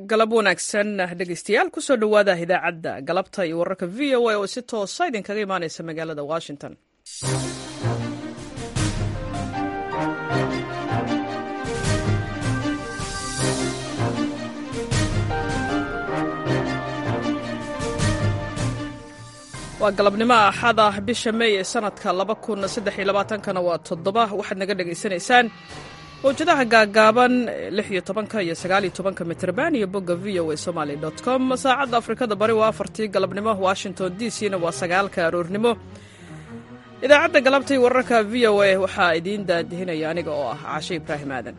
galab wanaagsan dhegeystayaal kusoo dhowaada idaacadda galabta iyo wararka v o a oo si toosa idinkaga imaaneysa magaalada washington waa galabnimo axada bisha mey ee sanadka kana waa toddoba waxaad naga dhegaysanaysaan mawjadaha gaagaaban lix iyo tobanka iyo sagaal iyo tobanka mitrban iyo bogga v o a somaly com saacadda afrikada bari waa afartii galabnimo washington d c na waa sagaalka aroornimo idaacadda galabtay wararka v o a waxaa idiin daadihinaya aniga oo ah caashe ibraahim aadan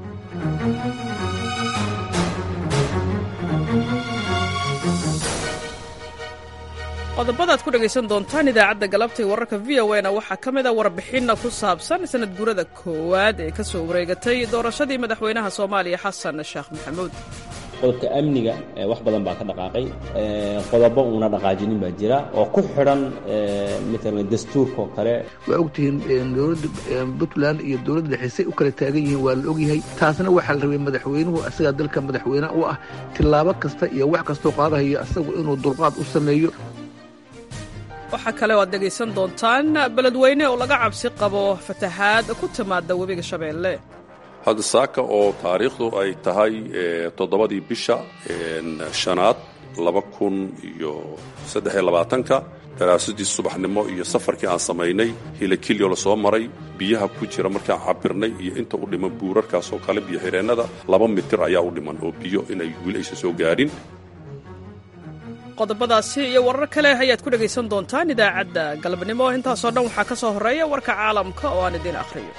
qodobadaad ku dhegaysan doontaan idaacadda galabtay wararka v o na waxaa ka mid a warbixinna ku saabsan sanad guurada koowaad ee ka soo wareegatay doorashadii madaxweynaha soomaaliya xasan sheekh maxamuud qodobka amniga wax badan baa ka dhaqaaqay qodobo uuna dhaqaajinin baa jira oo ku xidhan matalan dastuurkaoo kale waa ogtihiin dowladda puntland iyo dowladda dhexeysay u kala taagan yihiin waa la ogyahay taasna waxaa la rabay madaxweynuhu asagaa dalka madaxweyne u ah tillaabo kasta iyo wax kastoo qaadahayo asagu inuu dulqaad u sameeyo waxaa kale oo aad dhegaysan doontaan beledweyne oo laga cabsi qabo fatahaad ku timaada webiga shabeelle hadda saaka oo taariikhdu ay tahay toddobadii bisha shanaad laba kun iyo saddexiyo labaatanka daraasadii subaxnimo iyo safarkii aan samaynay hilakilyo la soo maray biyaha ku jira markaan cabirnay iyo inta u dhiman buurarkaas oo kale biyo xireennada laba mitir ayaa u dhiman oo biyo inay weli aysan soo gaadhin qodobadaasi iyo warar kale ayaad ku dhegaysan doontaan idaacadda galabnimo intaasoo dhan waxaa ka soo horreeya warka caalamka oo aan idiin akhriyo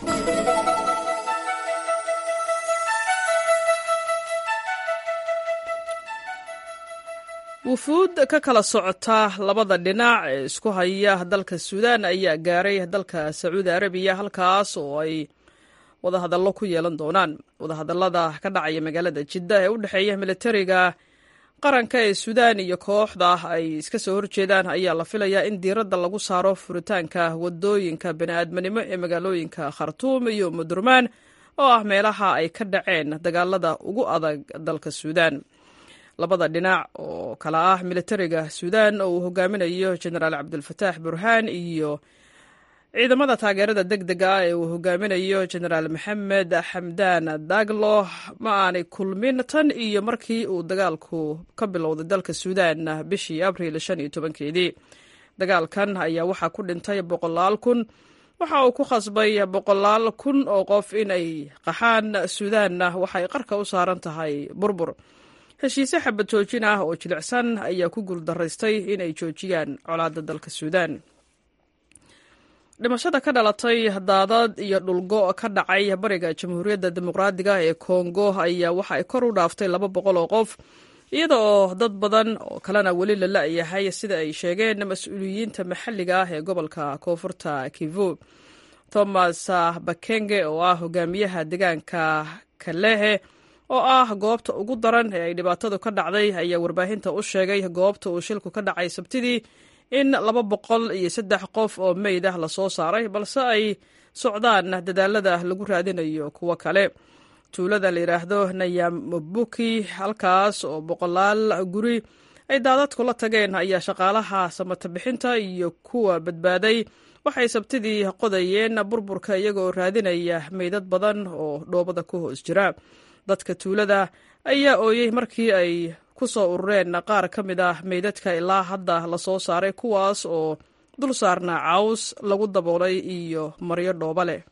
wufuud ka kala socota labada dhinac ee isku haya dalka suudaan ayaa gaaray dalka sacuudi arabiya halkaas oo ay wadahadallo ku yeelan doonaan wadahadallada ka dhacaya magaalada jidda ee u dhexeeya militariga qaranka ee suudaan iyo kooxda ay iska soo horjeedaan ayaa la filayaa in diiradda lagu saaro furitaanka wadooyinka bani'aadminimo ee magaalooyinka khartuum iyo mudurmaan oo ah meelaha ay ka dhaceen dagaalada ugu adag dalka suudaan labada dhinac oo kala ah militariga suudaan oo uu hogaaminayo jenaraal cabdulfataax burhaan iyo ciidamada taageerada deg dega ah ee uu hogaaminayo jenaraal maxamed xamdaan daglo ma aanay kulmin tan iyo markii uu dagaalku ka bilowday dalka suudaan bishii abriil shan iyo tobankeedii dagaalkan ayaa waxaa ku dhintay boqolaal kun waxa uu ku khasbay boqolaal kun oo qof inay qaxaan suudaanna waxay qarka u saaran tahay burbur heshiise xabad joojin ah oo jilicsan ayaa ku guuldaraystay inay joojiyaan colaadda dalka suudaan dhimashada ka dhalatay daadad iyo dhulgo ka dhacay bariga jamhuuriyadda dimuqraadiga ee kongo ayaa waxa ay kor u dhaaftay laba boqol oo qof iyada oo dad badan oo kalena weli la la-yahay sida ay sheegeen mas-uuliyiinta maxalliga ah ee gobolka koonfurta kivu thomas bakenge oo ah hogaamiyaha deegaanka kalehe oo ah goobta ugu daran ee ay dhibaatadu ka dhacday ayaa warbaahinta u sheegay goobta uu shilku ka dhacay sabtidii in laba boqol iyo saddex qof oo meyd ah lasoo saaray balse ay socdaan dadaalada lagu raadinayo kuwo kale tuulada la yidhaahdo nayamobuki halkaas oo boqolaal guri ay daadadku la tageen ayaa shaqaalaha samata bixinta iyo kuwa badbaaday waxay sabtidii qodayeen burburka iyagoo raadinaya meydad badan oo dhoobada ku hoos jira dadka tuulada ayaa ooyey markii ay ku soo urureen qaar ka mid ah meydadka ilaa hadda lasoo saaray kuwaas oo dul saarnaa caws lagu daboolay iyo maryo dhooba leh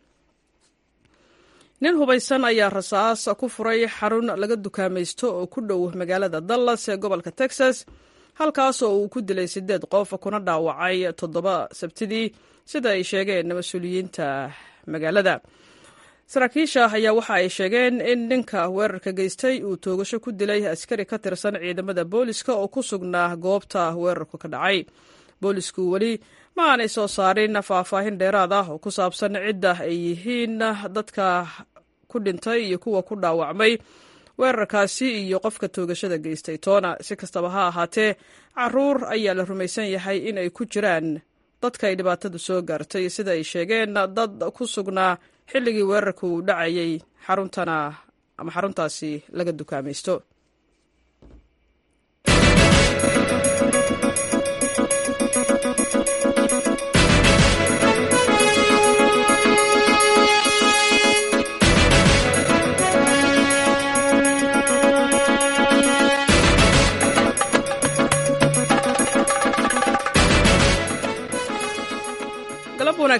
nin hubaysan ayaa rasaas ku furay xarun laga dukaamaysto oo ku dhow magaalada dallas ee gobolka texas halkaas oo uu ku dilay siddeed qof kuna dhaawacay toddoba sabtidii sida ay sheegeen mas-uuliyiinta magaalada saraakiisha ayaa waxa ay sheegeen in ninka weerarka geystay uu toogasho ku dilay askari ka tirsan ciidamada booliska oo ku sugnaa goobta weerarku ka dhacay boolisku weli ma aanay soo saarin faahfaahin dheeraad ah oo ku saabsan cidda ay yihiin dadka ku dhintay iyo kuwa ku dhaawacmay weerarkaasi iyo qofka toogashada geystay toona si kastaba ha ahaatee caruur ayaa la rumaysan yahay in ay ku jiraan dadka ay dhibaatadu soo gaartay sida ay sheegeen dad ku sugnaa xilligii weerarka uu dhacayay xaruntana ama xaruntaasi laga dukaamaysto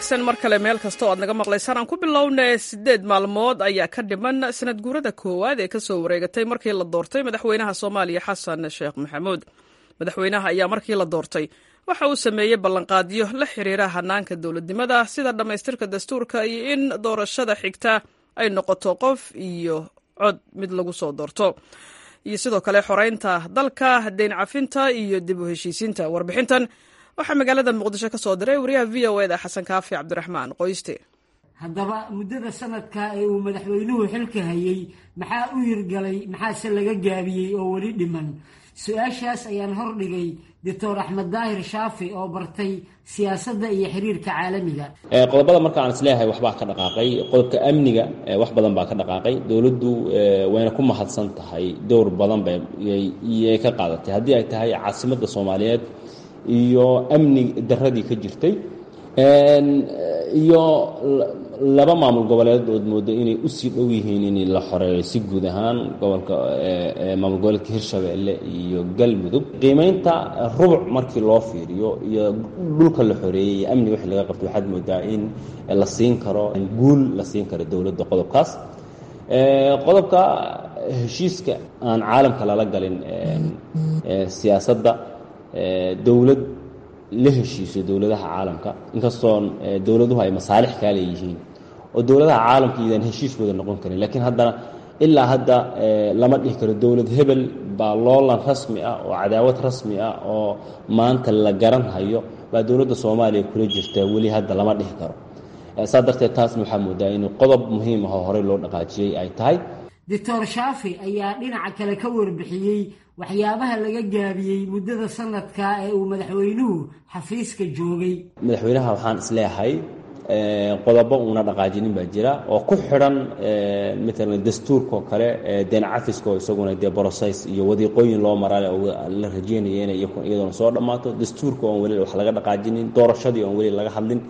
wanaagsan mar kale meel kasta oo aad naga maqlaysaan aan ku bilownay siddeed maalmood ayaa ka dhiman sanad guurada koowaad ee ka soo wareegatay markii la doortay madaxweynaha soomaaliya xasan sheekh maxamuud madaxweynaha ayaa markii la doortay waxa uu sameeyey ballanqaadyo la xiriira hanaanka dowladnimada sida dhammaystirka dastuurka iyo in doorashada xigta ay noqoto qof iyo cod mid lagu soo doorto iyo sidoo kale xoreynta dalka deyn cafinta iyo dib u heshiisiinta warbixintan waxaa magaalada muqdisho ka soo diray wariyaha v o eda xasan kaafi cabdiraxmaan qoyste haddaba muddada sanadka ee uu madaxweynuhu xilka hayey maxaa u hirgalay maxaase laga gaabiyey oo weli dhiman su-aashaas ayaan hordhigay doctor axmed daahir shaafi oo bartay siyaasadda iyo xiriirka caalamiga qodobada marka aan isleeyahay waxbaa ka dhaqaaqay qodobka amniga wax badan baa ka dhaqaaqay dowladdu wayna ku mahadsan tahay dowr badan bayay ka qaadatay haddii ay tahay caasimadda soomaaliyeed iyo amni daradii ka jirtay iyo laba maamul goboleed ood moodo inay usii dhow yihiin in la xoreeyo si guud ahaan gobolka maamul goboleedka hirshabeelle iyo galmudug qiimeynta rubuc markii loo fiiriyo iyo dhulka la xoreeyey iyo amni wixii laga qabto waxaad moodaa in la siin karo guul la siin karo dowladda qodobkaas qodobka heshiiska aan caalamka lala galin siyaasadda dowlad la heshiiso dowladaha caalamka inkastoon dowladuhu ay masaalix kaa leeyihiin oo dowladaha caalamka idan heshiis wada noqon karin laakiin haddana ilaa hadda lama dhihi karo dowlad hebel baa loolan rasmi ah oo cadaawad rasmi ah oo maanta la garan hayo baa dowladda soomaaliya kula jirta weli hadda lama dhihi karo saa darteed taasna waxaa moodaa in qodob muhiim ah oo horey loo dhaqaajiyey ay tahay doctor shaafi ayaa dhinaca kale ka warbixiyey waxyaabaha laga gaabiyey muddada sanadka ee uu madaxweynuhu xafiiska joogay madaxweynaha waxaan isleeyahay qodobo uuna dhaqaajinin baa jira oo ku xidhan matalan dastuurkaoo kale deen cafiska oo isaguna dee brocess iyo wadiiqooyin loo maraa la rajeynaya inay iyadoona soo dhammaato dastuurka oon weli wax laga dhaqaajinin doorashadii oon weli laga hadlin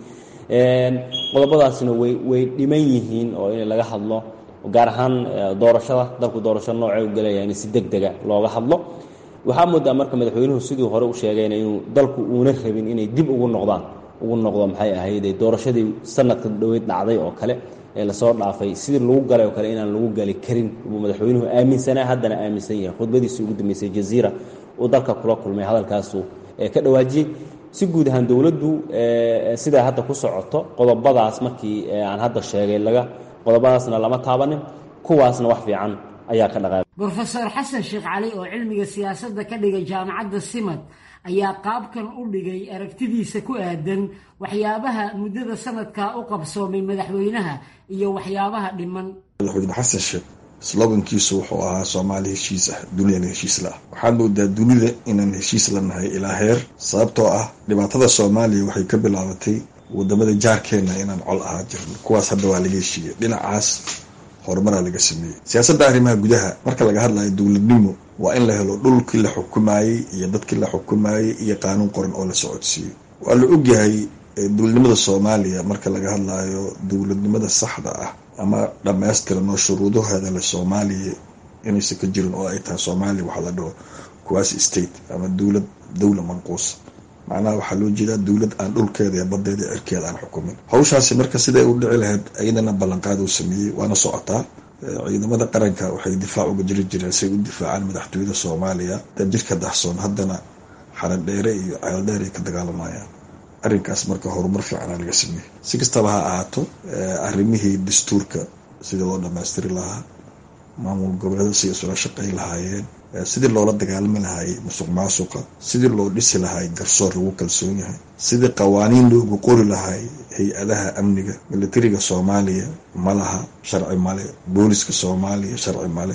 qodobadaasina way way dhiman yihiin oo in laga hadlo gaar ahaan doorashada dalku doorasho noocee u gelaya in si deg dega looga hadlo waxaa moodaa marka madaxweynuhu sidii hore u sheegayna inuu dalku uuna rabin inay dib ugu noqdaan ugu noqdo maxay ahayd doorashadii sanadka dhaweyd dhacday oo kale ee lasoo dhaafay sidii lagu galay oo kale inaan lagu gali karin buu madaxweynuhu aaminsanaa haddana aaminsan yahay khudbadiisii ugu dambeysay jaziira uu dalka kula kulmay hadalkaasu ka dhawaajiyey si guud ahaan dowladdu sidaa hadda ku socoto qodobadaas markii aan hadda sheegay laga qodobadaasna lama taabanin kuwaasna wax fiican ayaa ka dhaqaaqay brofesor xasan sheekh cali oo cilmiga siyaasadda ka dhigay jaamacadda simad ayaa qaabkan u dhigay aragtidiisa ku aadan waxyaabaha muddada sanadka u qabsoomay madaxweynaha iyo waxyaabaha dhiman madaxweyne xasan sheekh slogankiisu wuxuu ahaa soomaali heshiis ah duniyana heshiis la ah waxaad moodaa dunida inaan heshiis la nahay ilaa heer sababtoo ah dhibaatada soomaaliya waxay ka bilaabatay wadamada jaarkeena inaan col ahaa jirno kuwaas hadda waa laga heshiiyey dhinacaas horumaraa laga sameeyey siyaasadda arrimaha gudaha marka laga hadlayo dowladnimo waa in la helo dhulkii la xukumayey iyo dadkii la xukumayey iyo qaanuun qoran oo la socodsiiyey waa la ogyahay dowladnimada soomaaliya marka laga hadlayo dowladnimada saxda ah ama dhammaystiran oo shuruudaheeda le soomaaliya inaysan ka jirin oo ay tahay soomaaliya waxaa la dhaho kuwaasi state ama dowlad dowla manquusa macnaha waxaa loo jeedaa dowlad aan dhulkeeda iyo badeeda cirkeeda aan xukumin hawshaasi marka siday u dhici lahayd iyadana ballanqaad uu sameeyey waana socotaa ciidamada qaranka waxay difaac uga jiri jireen say u difaacaan madaxtooyada soomaaliya jirka daxsoon haddana xaradheere iyo ceeldheer ay ka dagaalamayaan arrinkaas marka horumar fiicana laga sameeyey si kastaba ha ahaato arrimihii dastuurka sidii loo dhammaystiri lahaa maamul goboleeda siday isula shaqay lahaayeen sidii loola dagaalami lahaayey musuq maasuqa sidii loo dhisi lahaay garsoor lagu kalsoon yahay sidii qawaaniin loogu qori lahaay hay-adaha amniga militariga soomaaliya ma laha sharci male booliska soomaaliya sharci male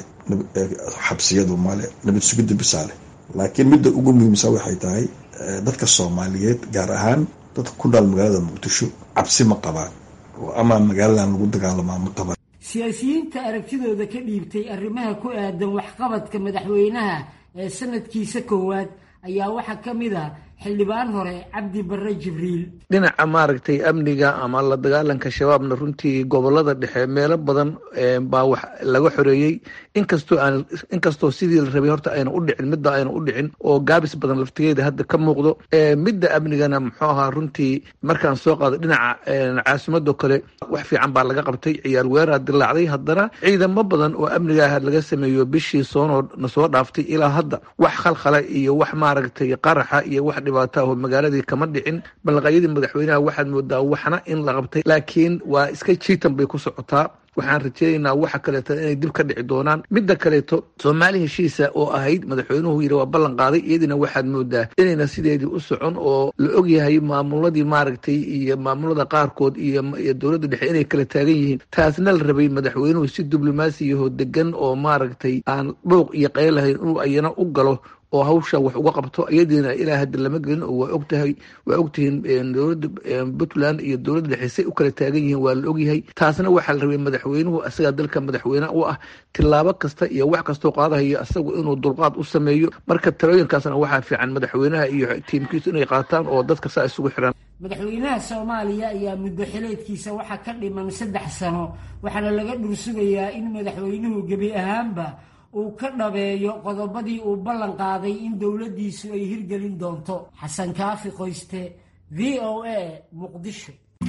xabsiyadu male nabad sugidda bisaale laakiin midda ugu muhiimsan waxay tahay dadka soomaaliyeed gaar ahaan dadka ku nool magaalada muqdisho cabsi ma qabaan oo ama magaaladan lagu dagaalamaa ma qabaan siyaasiyiinta aragtidooda ka dhiibtay arrimaha ku aadan waxqabadka madaxweynaha ee sanadkiisa koowaad ayaa waxaa ka mid ah xildhibaan hore cabdi barre jibriil dhinaca maaragtay amniga ama la dagaalanka shabaabna runtii gobolada dhexe meelo badan baa wax laga xoreeyey inkastoo aan inkastoo sidii la rabay horta ayna u dhicin midda ayna u dhicin oo gaabis badan laftigeeda hadda ka muuqdo midda amnigana muxuu ahaa runtii markaan soo qaado dhinaca caasimadoo kale wax fiican baa laga qabtay ciyaar weeraa dilaacday haddana ciidamo badan oo amniga ah laga sameeyo bishii soonoo na soo dhaaftay ilaa hadda wax khalkhala iyo wax maaragtay qaraxa iyo wax dhibaato ah oo magaaladii kama dhicin balaqayadii madaxweynaha waxaad moodaa waxna in la qabtay laakiin waa iska jiitan bay ku socotaa waxaan rajeynaynaa waxa kaleeto inay dib ka dhici doonaan midda kaleeto soomaali heshiisa oo ahayd madaxweynuhu yidhi waa ballan qaaday iyadiina waxaad moodaa inayna sideedii u socon oo la ogyahay maamuladii maaragtay iyo maamulada qaarkood iyo dowladda dhexe inay kala taagan yihiin taasna la rabay madaxweynuhu si diblomaasiyaho degan oo maaragtay aan dhouq iyo qayl lahayn inuu ayana u galo oo hawsha wax uga qabto iyadiina ilaa hadda lama gelin oo waa ogtahay waa ogtihiin dowladda puntland iyo dowladda dhexe say u kala taagan yihiin waa la ogyahay taasna waxaa la rabay madaxweynuhu asagaa dalka madaxweyne u ah tilaabo kasta iyo wax kastoo qaadahayo asagu inuu dulqaad u sameeyo marka talooyinkaasna waxaa fiican madaxweynaha iyo tiimkiisu inay qaataan oo dadka saa isugu xiran madaxweynaha soomaaliya ayaa muddo xileedkiisa waxaa ka dhiman saddex sano waxaana laga dhursugayaa in madaxweynuhu gebi ahaanba uu ka dhabeeyo qodobadii uu ballan qaaday in dowladdiisu ay hirgelin doonto xasan kaafi qoyste v o a muqdisho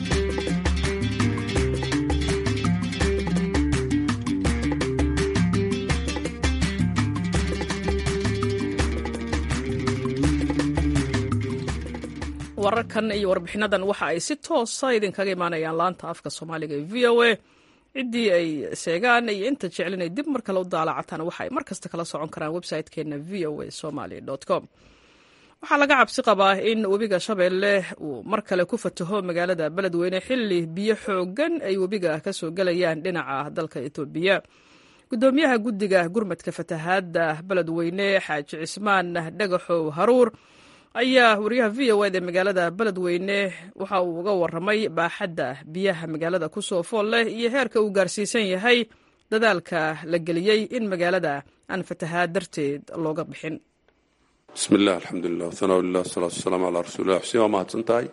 wararkan iyo warbixinadan waxa ay si toosa idinkaga imaanayaan laanta afka soomaaliga ee v o a ciddii ay sheegaan iyo inta jeclin ay dib mar kale u daalacataan waxa ay mar kasta kala socon karaan website-keena v o a somaly com waxaa laga cabsi qabaa in webiga shabeelle uu mar kale ku fataho magaalada beledweyne xilli biyo xoogan ay webiga ka soo gelayaan dhinaca dalka etoobiya gudoomiyaha guddiga gurmadka fatahaadda beledweyne xaaji cismaan dhagaxow haruur ayaa wariyaha v o ed ee magaalada beledweyne waxa uu uga waramay baaxadda biyaha magaalada ku soo fool leh iyo heerka uu gaarsiisan yahay dadaalka la geliyey in magaalada aan fatahaad darteed looga bixin bismi illah alxamdulilah wahanaa lilah wasalaatu wasalaamu calaa rasuulilah xuseen waa mahadsan tahay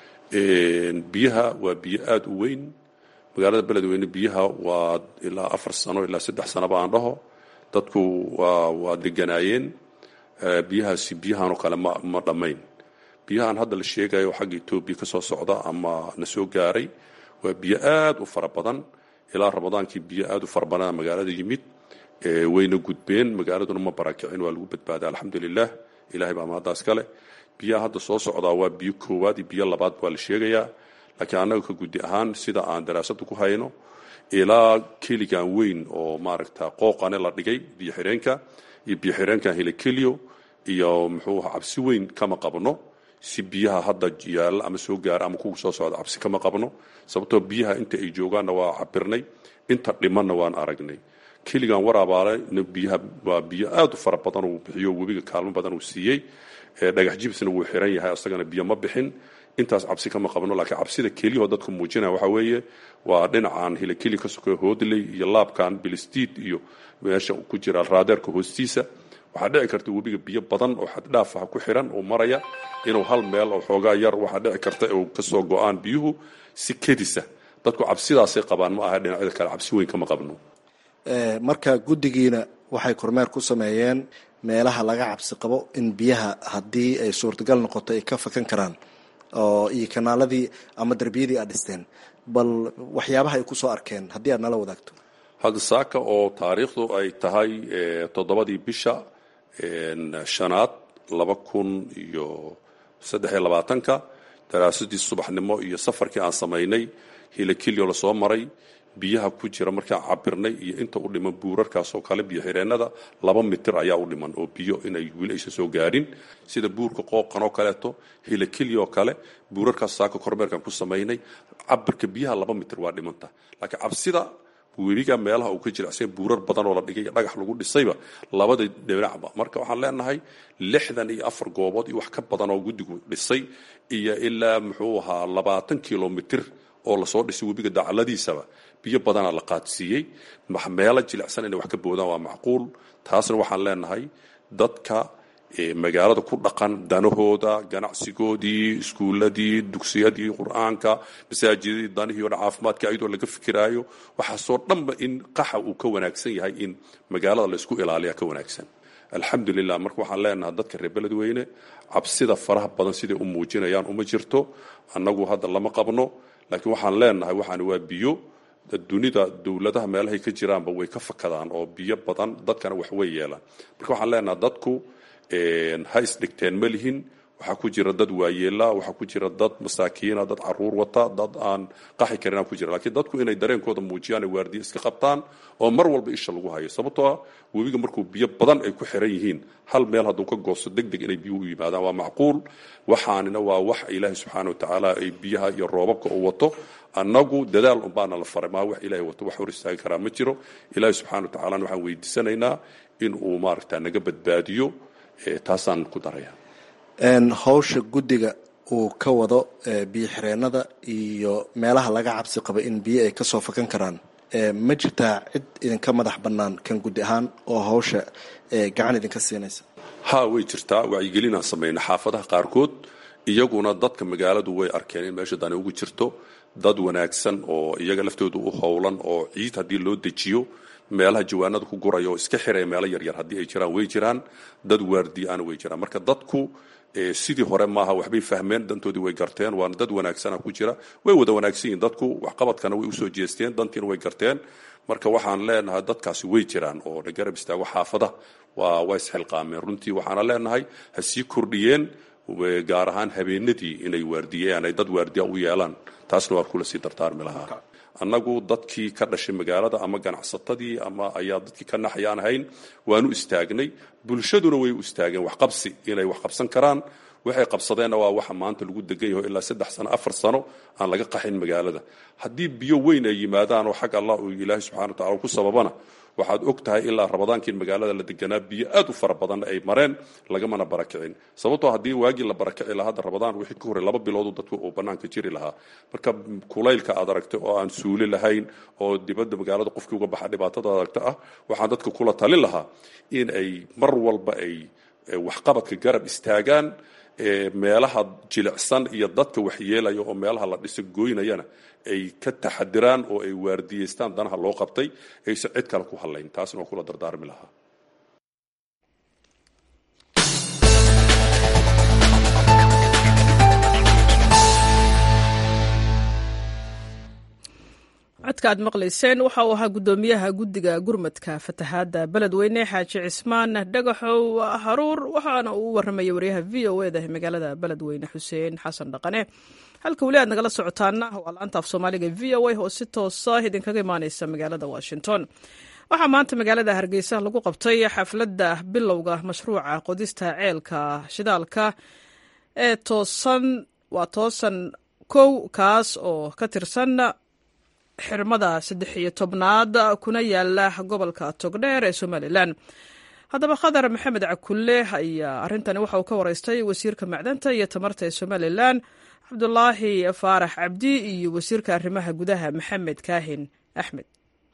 biyaha waa biyo aada u weyn magaalada beledweyne biyaha waa ilaa afar sano ilaa saddex sanoba aan dhaho dadku waa waa deganaayeen biyahaasi biyahanoo kale ma ma dhammayn biyahan hadda la sheegayo xagga etoobiya ka soo socda ama na soo gaaray waa biyo aad u fara badan ilaa ramadaankii biyo aad u fara badan magaalada yimid wayna gudbeen magaaladuna ma barakicin waa lagu badbaaday alxamdulilah ilahay baa mahaddaas kale biyaha hadda soo socdaa waa biyo koowaad iyo biyo labaad waa la sheegayaa laakiin annaga ka guddi ahaan sida aan daraasada ku hayno ilaa keligan weyn oo maaragta qooqane la dhigay biyo xireenka iyo biyo xireenkan helekeliyo iyo muxuu aha cabsi weyn kama qabno si biyaha hadda yaalla ama soo gaara ama kuwa soo socda cabsi kama qabno sababtoo biyaha inta ay joogaanna waa cabirnay inta dhimanna waan aragnay keligan waraabaale biyaha waa biyo aad u fara badan uu bixiyo webiga kaalmo badan uu siiyey dhagax jibsna wuu xiran yahay asagana biyo ma bixin intaas cabsi kama qabno laakiin cabsida keliyahoo dadku muujinaya waxaa weeye waa dhinacan hilakeli ka sokeeyo hoodley iyo laabkan bilistiid iyo meesha ku jira raadeerka hoostiisa waxaa dhici karta webiga biyo badan oo xaddhaaf ah ku xiran uu maraya inuu hal meel oo xoogaa yar waxaa dhici karta uu kasoo go-aan biyuhu si kedisa dadku cabsidaasay qabaan ma aha dhinacyada kale cabsi weyn kama qabno marka guddigiina waxay kormeer ku sameeyeen meelaha laga cabsi qabo in biyaha haddii ay suurtagal noqoto ay ka fakan karaan oo iyo kanaaladii ama derbiyadii aad dhisteen bal waxyaabaha ay ku soo arkeen haddii aad nala wadaagto hadda saaka oo taariikhdu ay tahay toddobadii bisha shanaad laba kun iyo saddexiyo labaatanka daraasadii subaxnimo iyo safarkii aan samaynay hilakilyo lasoo maray biyaha ku jira markaan cabirnay iyo inta u dhiman buurarkaasoo kale biyo xireennada laba mitir ayaa u dhiman oo biyo inay weli aysan soo gaarin sida buurka qooqan oo kaleeto hilakilyo kale buurarkaas saaka kormeerkan ku samaynay cabirka biyaha laba mitir waa dhimanta laakiin cabsida weliga meelaha uu ka jiracsan buurar badan oo la dhigay dhagax lagu dhisayba labada dhinacba marka waxaan leenahay lixdan iyo afar goobood iyo wax ka badan oo guddigu dhisay iyo ilaa muxuu ahaa labaatan kilomitir oo lasoo dhisay webiga dacaladiisaba biyo badanaa la qaadsiiyey meelo jilicsan inay wax ka boodaan waa macquul taasna waxaan leenahay dadka magaalada ku dhaqan danahooda ganacsigoodii iskuuladii dugsiyadii qur-aanka masaajidadii danihii o dhan caafimaadka ayadoo laga fikiraayo waxaasoo dhanba in qaxa uu ka wanaagsan yahay in magaalada laysku ilaaliya ka wanaagsan alxamdulilah marka waxaan leenahay dadka reer beledweyne cabsida faraha badan siday u muujinayaan uma jirto annagu hadda lama qabno laakiin waxaan leenahay waxaan waa biyo dunida dowladaha meelahay ka jiraanba way ka fakadaan oo biyo badan dadkana wax way yeelaan marka waxaan leenahay dadku ha isdhigteen ma lihin waxaa ku jira dad waayeela waxaa ku jira dad masaakiina dad caruur wata dad aan qaxi karin ku jira lakiin dadku inay dareenkooda muujiyaan ay waardiye iska qabtaan oo mar walba isha lagu hayo sababtoo ah webiga markuu biyo badan ay ku xiran yihiin hal meel hadduu ka goosto deg deg inay biyuhu u yimaadaan waa macquul waxaanina waa wax ilaahay subxaana watacaala ay biyaha iyo roobabka u wato annagu dadaal unbaana la faray maa wax ilahay wato wax hor istaagi karaa ma jiro ilaahay subxana watacalana waxaan weydiisanaynaa in uu maaragta naga badbaadiyo taasaan ku daraya hawsha guddiga uu ka wado biyo xireenada iyo meelaha laga cabsi qaba in biyo ay kasoo fakan karaan ma jirtaa cid idinka madax bannaan kan guddi ahaan oo hawsha gacan idinka siinaysa ha way jirtaa wacyigelinaan samayna xaafadaha qaarkood iyaguna dadka magaaladu way arkeen in meesha dani ugu jirto dad wanaagsan oo iyaga laftooda u howlan oo ciid haddii loo dejiyo meelaha jawaanada ku guraya oo iska xiraya meelo yaryar haddii ay jiraan way jiraan dad waardiyaana way jiraan marka dadku sidii hore maaha waxbay fahmeen dantoodii way garteen waana dad wanaagsana ku jira way wada wanaagsan yihin dadku waxqabadkana way usoo jeesteen dantiina way garteen marka waxaan leenahay dadkaasi way jiraan oo na garab istaago xaafada waa waa isxilqaameen runtii waxaana leenahay ha sii kordhiyeen gaar ahaan habeenadii inay waardiyeen ay dad waardiya u yeelaan taasna waa kula sii dardaarmi lahaa annagu dadkii ka dhashay magaalada ama ganacsatadii ama ayaa dadkii ka naxayaan ahayn waanu istaagnay bulshaduna way u istaageen waxqabsi inay wax qabsan karaan waxay qabsadeenna waa waxa maanta lagu degan yaho ilaa saddex sano afar sano aan laga qaxin magaalada haddii biyo weyn ay yimaadaan oo xag allah uu ilaahay subxana wa tacala ku sababana waxaad og tahay ilaa rabadaankii in magaalada la deganaa biyo aad u fara badan ay mareen lagamana barakicin sababtoo haddii waagii la barakici lahaa hadda rabadaan wixii ka horey laba biloodu dadku uu bannaanka jiri lahaa marka kulaylka aad aragtay oo aan suuli lahayn oo dibadda magaalada qofkii uga baxa dhibaatada aragta ah waxaan dadka kula talin lahaa in ay mar walba ay waxqabadka garab istaagaan meelaha jilicsan iyo dadka waxyeelaya oo meelaha la dhiso gooynayana ay ka taxadiraan oo ay waardiyeystaan danaha loo qabtay aysan cid kale ku hadlayn taasna waa kula dardaarmi lahaa codka aad maqlayseen waxa uu ahaa guddoomiyaha guddiga gurmadka fatahaadda beledweyne xaaji cismaan dhagaxow haruur waxaana uu u warramayay waryaha v o eda ee magaalada beledweyne xuseen xasan dhaqane halka weli aad nagala socotaana waa laanta af soomaaliga v o a oo si toosa idinkaga imaaneysa magaalada washington waxaa maanta magaalada hargeysa lagu qabtay xafladda bilowga mashruuca qodista ceelka shidaalka ee toosan waa toosan kow kaas oo ka tirsan xirmada saddex iyo tobnaad kuna yaala gobolka togdheer ee somalilan haddaba khadar maxamed cakulle ayaa arrintani waxa uu ka wareystay wasiirka macdanta iyo tamarta ee somalilan cabdulaahi faarax cabdi iyo wasiirka arrimaha gudaha maxamed kaahin axmed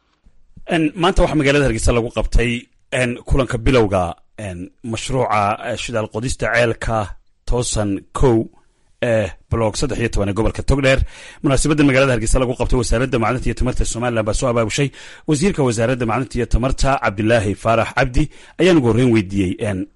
maanta waxaa magaalada hargeysa lagu qabtay kulanka bilowga mashruuca shidaal qodista ceelka toosan kow ee blog saddex iyo toban ee gobolka togdheer munaasabadda magaalada hargeysa lagu qabtay wasaaradda macdanta iyo tamarta somalilan baa soo abaabushay wasiirka wasaaradda macdanta iyo tamarta cabdilaahi faarax cabdi ayaan ugu horreyn weydiiyey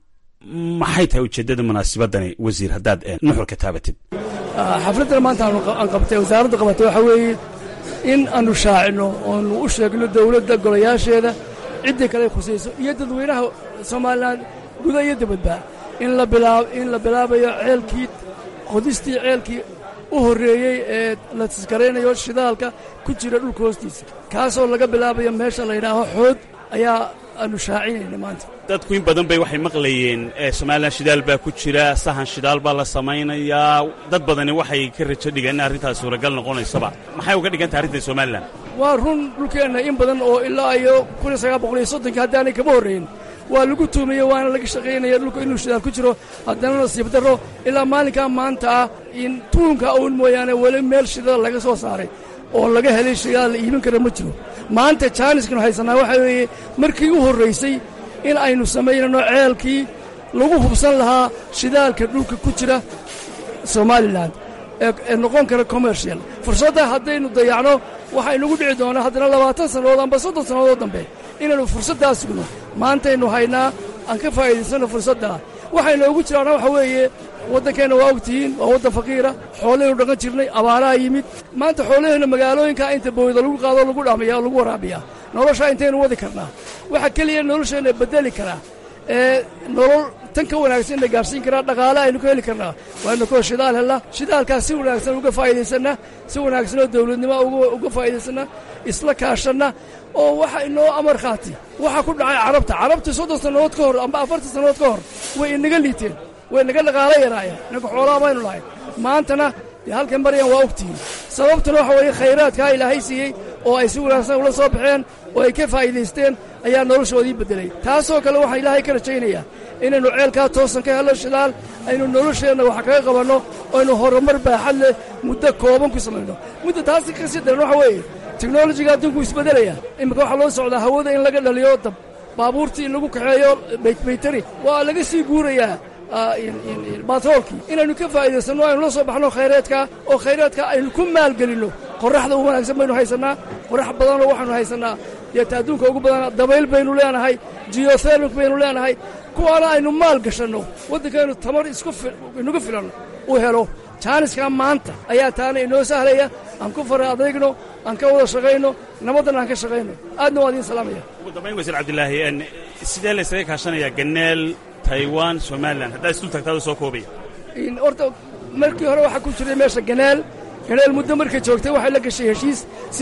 maxay tahay ujeeddada munaasabadani wasiir haddaad nuxurka taabatid xafladdan maanta aan qabtay wasaaradda qabatay waxaa weeye in aanu shaacino oonu u sheegno dowladda golayaasheeda ciddii kale khusayso iyo dadweynaha somalilan guda iyo dibadba in la bilaabayo ceelkii qodistii ceelkii u horreeyey ee la tiskaraynayo shidaalka ku jira dhulka hoostiisa kaasoo laga bilaabayo meesha la yidhaaho xood ayaa aanu shaacinayna maanta dadku in badan bay waxay maqlayeen somalilan shidaal baa ku jira sahan shidaal baa la samaynayaa dad badani waxay ka rajo dhigeen in arrintaas suuragal noqonaysaba maxay uga dhigantay arrintan somalilan waa run dhulkeenna in badan oo ilaa iyo kuniyo sagaal boqol iyo soddonkii haddaanay kama horrayn waa lagu tuumaye waana laga shaqaynaya dhulka inuu shidaal ku jiro haddana nasiib darro ilaa maalinkaa maanta ah in tuunka uun mooyaane weli meel shidaal laga soo saaray oo laga helay shidaal la iibin kara ma jiro maanta jaaniskanu haysannaa waxaa weeye markii u horraysay in aynu samaynano ceelkii lagu hubsan lahaa shidaalka dhulka ku jira somalilan ee noqon kara commercial fursadda haddaynu dayacno waxaa inagu dhici doonaa haddana labaatan sannadood amba soddon sannadood dambe inaynu fursaddaa sugno maantaynu haynaa aan ka faa'iidaysanno fursaddaa waxaynoogu jiraana waxa weeye waddankeenna waa ogtihiin waa waddan faqiira xoolahaynu dhaqan jirnay abaaraha yimid maanta xoolaheenna magaalooyinkaa inta bowda lagu qaado lagu dhaamaya oo lagu waraabiyaa noloshaa intaynu wadi karnaa waxa keliya nolosheenna beddeli karaa ee nolol tan ka wanaagsan na gaarsiin karaa dhaqaale aynu ka heli karnaa waaynu koo shidaal hella shidaalkaas si wanaagsan uga faa'iidaysanna si wanaagsan oo dawladnimo uga faa'iidaysanna isla kaashanna oo waxa inoo amar qaati waxa ku dhacay carabta carabta soddon sannadood ka hor amba afartan sannadood ka hor way inaga liiteen way naga dhaqaalo yaraayeen inanka xoolaha baynu lahay maantana dee halkan maryan waa ogtihiin sababtuna waxa weeye khayraadkaa ilaahay siiyey oo ay si wanaagsan ula soo baxeen oo ay ka faa'iidaysteen ayaa noloshoodii beddelay taasoo kale waxaan ilaahay ka rajaynayaa inaynu ceelkaa toosan ka hello shidaal aynu nolosheenna wax kaga qabanno oo aynu horumar baaxad leh muddo kooban ku samayno muddo taasi ka sii daran waxa weeye teknolojiga adduunku isbeddelaya iminka waxaa loo socdaa hawada in laga dhaliyo dab baabuurtii in lagu kaxeeyo baytari waa laga sii guurayaa batroolkii inaynu ka faa'iidaysanno aynu la soo baxno khayraadka oo khayraadka aynu ku maalgelinno qorraxda u wanaagsan baynu haysannaa qorrax badanoo waxaanu haysannaa deeta adduunka ugu badana dabayl baynu leenahay jiyothermik baynu leenahay kuwaana aynu maal gashanno waddankaynu tamar iskuinugu filan u helo jaaniskaa maanta ayaa taana inoo sahlaya aan ku fara adeegno aan ka wada shaqayno nabaddan aan ka shaqayno aadna waa idiin salaamaya ugu dambayn wasiir cabdilaahi sidee la ysaga kaashanayaa ganeel taiwan somalilan haddaad isdul tagtaada soo koobaya horta markii hore waxaa ku jiray meesha ganeel ganeel muddo markay joogtay waxay la gashay heshiis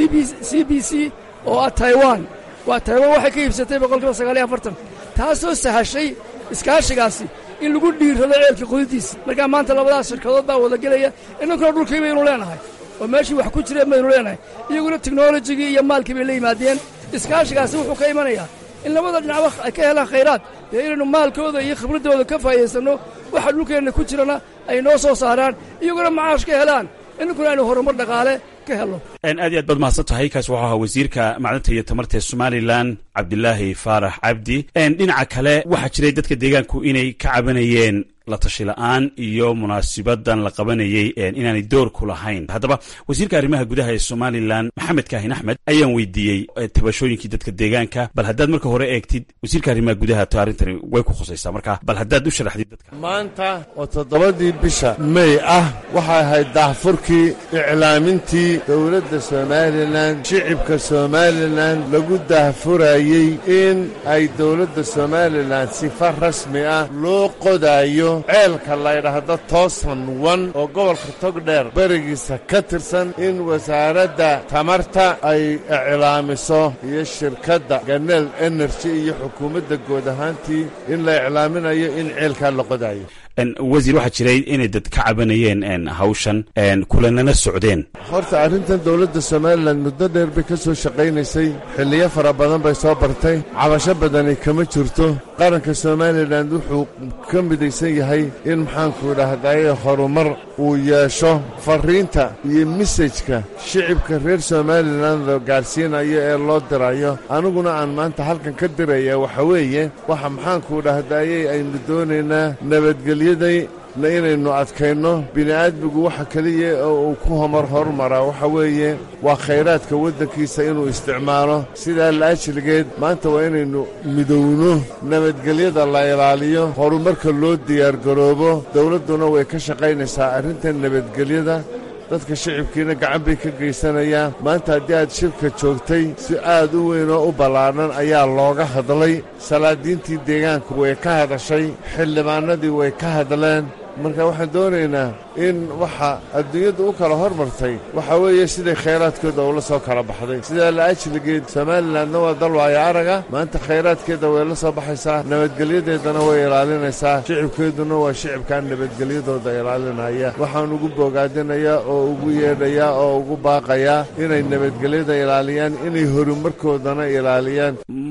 c b c oo ah taiwan waa taiwan waxay ka iibsatay boqolkiiba sagaaliyo afartan taasoo sahashay iskaashigaasi in lagu dhiirrado ceelka qudidiisa markaa maanta labadaas shirkadood baa wada gelaya inankuna dhulkii baynu leenahay oo meeshii wax ku jireen baynu leenahay iyaguna teknolojigii iyo maalkii bay la yimaadeen iskaashigaasi wuxuu ka imanayaa in labada dhinacba ay ka helaan khayraad dee inaynu maalkooda iyo khibraddooda ka faa'iidaysanno waxa dhulkeenna ku jirana ay noo soo saaraan iyaguna macaash ka helaan inankuna aynu horumar dhaqaale ka helno aad iyo aad baad mahadsan tahay kaas wuxuu ahaa wasiirka macdanta iyo tamarta ee somalilan cabdilaahi faarax cabdi dhinaca kale waxaa jiray dadka deegaanku inay ka cabanayeen la tashi la'aan iyo munaasibadan la qabanayey inaanay door ku lahayn haddaba wasiirka arrimaha gudaha ee somalilan maxamed kaahin axmed ayaan weydiiyey tabashooyinkii dadka deegaanka bal haddaad marka hore eegtid wasiirka arrimaha gudaha to arrintani way ku khusaysaa marka bal haddaad u sharaxdid dadka maanta oo toddobadii bisha mey ah waxay ahayd daahfurkii iclaamintii dowladda somalilan shicibka somalilan lagu daahfurayey in ay dowladda somalilan sifa rasmi ah loo qodaayo ceelka laydhaahdo toosan wan oo gobolka togdheer berigiisa ka tirsan in wasaaradda tamarta ay iclaamiso iyo shirkadda ganeel energy iyo xukuumadda guud ahaantii in la iclaaminayo in ceelkaa la qodaayo wasiir waxaa jiray inay dad ka cabanayeen hawshan kulanana socdeen horta arrintan dowladda somalilan muddo dheer bay ka soo shaqaynaysay xilliyo fara badan bay soo bartay cabasho badani kama jirto qaranka somalilan wuxuu ka midaysan yahay in maxaanku idhaahdaye horumar uu yeesho farriinta iyo mesajka shicibka reer somalilan la gaadhsiinayo ee loo dirayo aniguna aan maanta halkan ka diraya waxa weeye waxa maxaanku idhaahdaye aynu doonaynaa nabadgelyo na inaynu adkayno bini'aadmigu waxa keliya oo uu ku homar hormaraa waxa weeye waa khayraadka waddankiisa inuu isticmaalo sidaa laajligeed maanta waa inaynu midowno nabadgelyada la ilaaliyo horumarka loo diyaargaroobo dawladduna way ka shaqaynaysaa arrintan nabadgelyada dadka shicibkiina gacan bay ka geysanayaan maanta haddii aad shirka joogtay si aad u weyn oo u ballaadhan ayaa looga hadlay salaadiintii deegaanku way ka hadashay xildhibaannadii way ka hadleen marka waxaan doonaynaa in waxa adduunyadda u kala hormartay waxa weeye siday khayraadkooda ula soo kala baxday sidaa laajligeed somalilanna waa dal waayo araga maanta khayraadkeeda way la soo baxaysaa nabadgelyadeedana way ilaalinaysaa shicibkeeduna waa shicibkan nabadgelyadooda ilaalinaya waxaan ugu bogaadinayaa oo ugu yeedhayaa oo ugu baaqayaa inay nabadgelyada ilaaliyaan inay horumarkoodana ilaaliyaan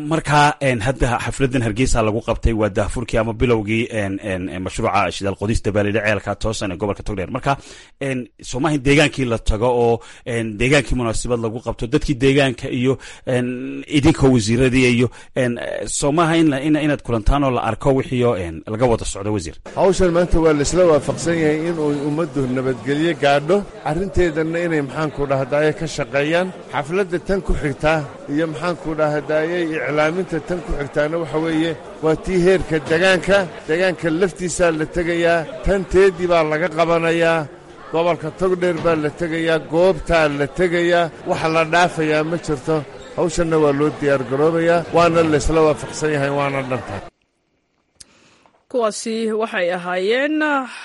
markaa hadda xafladan hargeysa lagu qabtay waa daafurkii ama bilowgii mashruuca shidaal qodista baalidha ceelka toosan ee gobolka togdheer marka soomaha deegaankii la tago oo deegaankii munaasabad lagu qabto dadkii deegaanka iyo idinka wasiiradii iyo soomaha inaad kulantaan oo la arko wixii laga wada socdo wasiir hawshan maanta waa laisla waafaqsan yahay inuu ummaddu nabadgelyo gaadho arrinteedanna inay maxaanku dhahdaye ka shaqeeyaan xafladda tan ku xigtaa iyo maxaanku dhahdaayey iclaaminta tan ku xigtaana waxa weeye waa tii heerka degaanka degaanka laftiisaa la tegayaa tan teedii baa laga qabanayaa gobolka togdheer baa la tegayaa goobtaa la tegayaa wax la dhaafayaa ma jirto hawshanna waa loo diyaargaroobayaa waana laysla waafaqsan yahay waana dhantaa kuwaasi waxay ahaayeen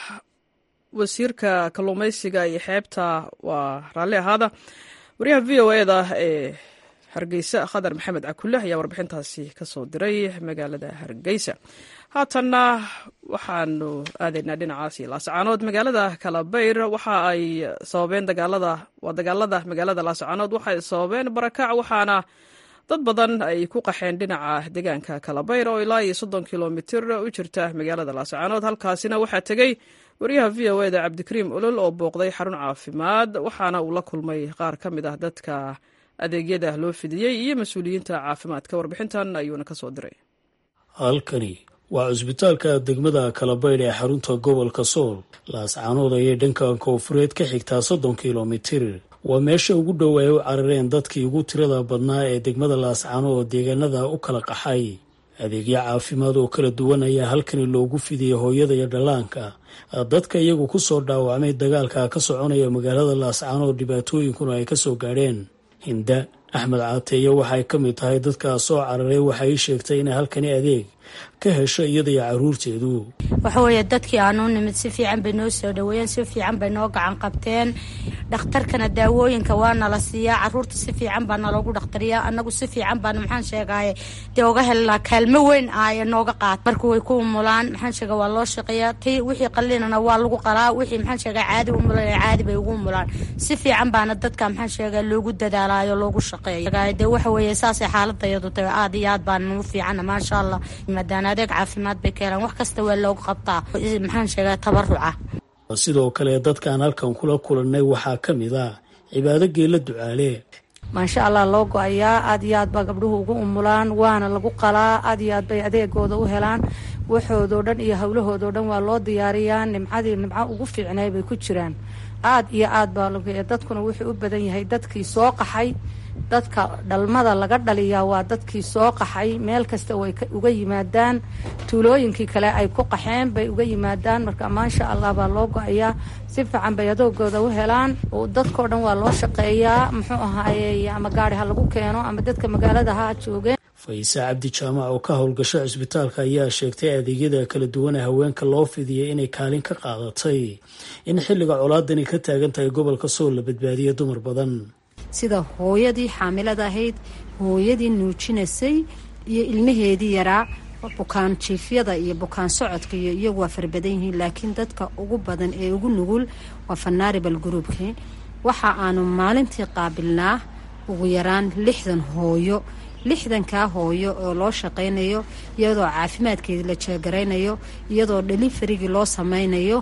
wasiirka kalluumaysiga iyo xeebta waa raalli ahaada wariyaha v o eda ee hargeysa khadar maxamed cakule ayaa warbixintaasi ka soo diray magaalada hargeysa haatanna waxaanu aadaynaa dhinacaasi laascaanood magaalada kalabayr waxa ay sababeen dagaalada waa dagaalada magaalada laascaanood waxay sababeen barakac waxaana dad badan ay ku qaxeen dhinaca deegaanka kalabayr oo ilaa iyo soddon kilomitir u jirta magaalada laascaanood halkaasina waxaa tegey wariyaha v o eda cabdikariim olol oo booqday xarun caafimaad waxaana uu la kulmay qaar ka mid ah dadka adeegyada loo fidiyey iyo mas-uuliyiinta caafimaadka warbixintan ayuuna ka soo diray halkani waa cusbitaalka degmada kalabaydh ee xarunta gobolka sool laascaanood ayay dhanka koonfureed ka xigtaa soddon kilomitir waa meesha ugu dhow ay u carareen dadkii ugu tirada badnaa ee degmada laascaano oo deegaanada u kala qaxay adeegyo caafimaad oo kala duwan ayaa halkani loogu fidiyey hooyada iyo dhallaanka dadka iyagu ku soo dhaawacmay dagaalka ka soconaya magaalada laascaano oo dhibaatooyinkuna ay kasoo gaadheen hinda axmed caateeye waxay ka mid tahay dadkaa soo cararay waxay sheegtay inay halkani adeeg ka hesho iyada iyo caruurteedu waxaweeye dadkii aanu nimid si fiican bay noo soo dhaweeyeen si fiican bay noo gacan qabteen dhakhtarkana daawooyinka waa nala siiyaa caruurta si fiican baa naloogu dhakhtariyaa anagu si fiican baana maxaan sheegaye dee uga helnaa kaalmo weyn ah ee nooga qaata marka way ku umulaan maxaan sheega waa loo shaqeeyaa ti wixii qalinana waa lagu qalaa wixii maxaan sheega caadi umulan caadi bay ugu umulaan si fiican baana dadka maxaan sheega loogu dadaalayo loogu shaqeeya dee waxa weeye saasay xaaladayadu tahay aad iyo aad baan nagu fiicana maasha allah maadaan adeeg caafimaad bay ka helaan wax kasta waa loogu qabtaa maxaan sheegaa tabaruca sidoo kale dadkaan halkan kula kulannay waxaa ka mid ah cibaado geela ducaale maasha allah loo go-ayaa aad iyo aad baa gabdhuhu ugu umulaan waana lagu qalaa aad iyo aad bay adeegooda u helaan waxoodoo dhan iyo howlahoodao dhan waa loo diyaariyaa nimcadii nimco ugu fiicnay bay ku jiraan aad iyo aad baa dadkuna wuxuu u badan yahay dadkii soo qaxay dadka dhalmada laga dhaliyaa waa dadkii soo qaxay meel kasta way uga yimaadaan tuulooyinkii kale ay ku qaxeen bay uga yimaadaan marka maasha allah baa loo go-ayaa si fiican bay adoogooda u helaan dadkao dhan waa loo shaqeeyaa muxuu ahaaye ama gaari ha lagu keeno ama dadka magaalada ha joogeen fayse cabdi jaamac oo ka howlgasho cisbitaalka ayaa sheegtay adeegyada kala duwan ee haweenka loo fidiyay inay kaalin ka qaadatay in xilliga colaadani ka taagan tahay gobolka sool la badbaadiya dumar badan sida hooyadii xaamilada ahayd hooyadii nuujinaysay iyo ilmaheedii yaraa bukaan jiifyada iyo bukaan socodka iyo iyagu waa farabadan yihiin laakiin dadka ugu badan ee ugu nugul waa fanaaribal groupki waxa aanu maalintii qaabilnaa ugu yaraan lixdan hooyo lixdankaa hooyo oo loo shaqaynayo iyadoo caafimaadkeedii la jeegaraynayo iyadoo dhalifarigii loo sameynayo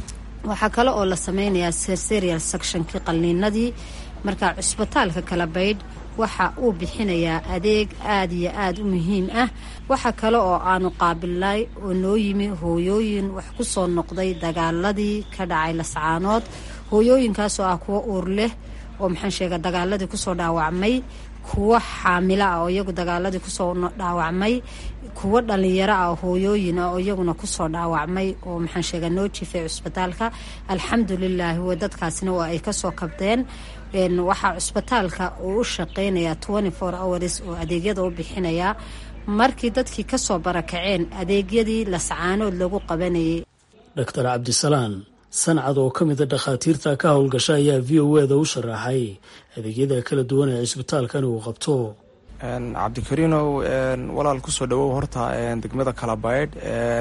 waxaa kale oo la sameynayaa serserial sectionkii qalniinadii marka cusbitaalka kala baydh waxa uu bixinayaa adeeg aada iyo aada u muhiim ah waxa kale oo aanu qaabilnay oo noo yimi hooyooyin wax ku soo noqday dagaaladii ka dhacay lascaanood hooyooyinkaasoo ah kuwo uur leh oo maxaan sheega dagaaladii kusoo dhaawacmay kuwo xaamilo ah oo iyagu dagaaladii kusoo dhaawacmay kuwo dhalinyaro ah hooyooyin ah oo iyaguna kusoo dhaawacmay oo maxaan sheega noo jiifay cusbitaalka alxamdulilaahi w dadkaasina waa ay kasoo kabdeen waxaa cusbitaalka uu u shaqeynayaa twenty four hours oo adeegyada u bixinayaa markii dadkii kasoo barakaceen adeegyadii lascaanood lagu qabanayay doctor cabdisalaan sancad oo ka mida dhakhaatiirta ka howlgasha ayaa v o eda u sharaxay adeegyada kala duwan ee cisbitaalkan uu qabto cabdikariinow walaal kusoo dhawow horta degmada kalabaydh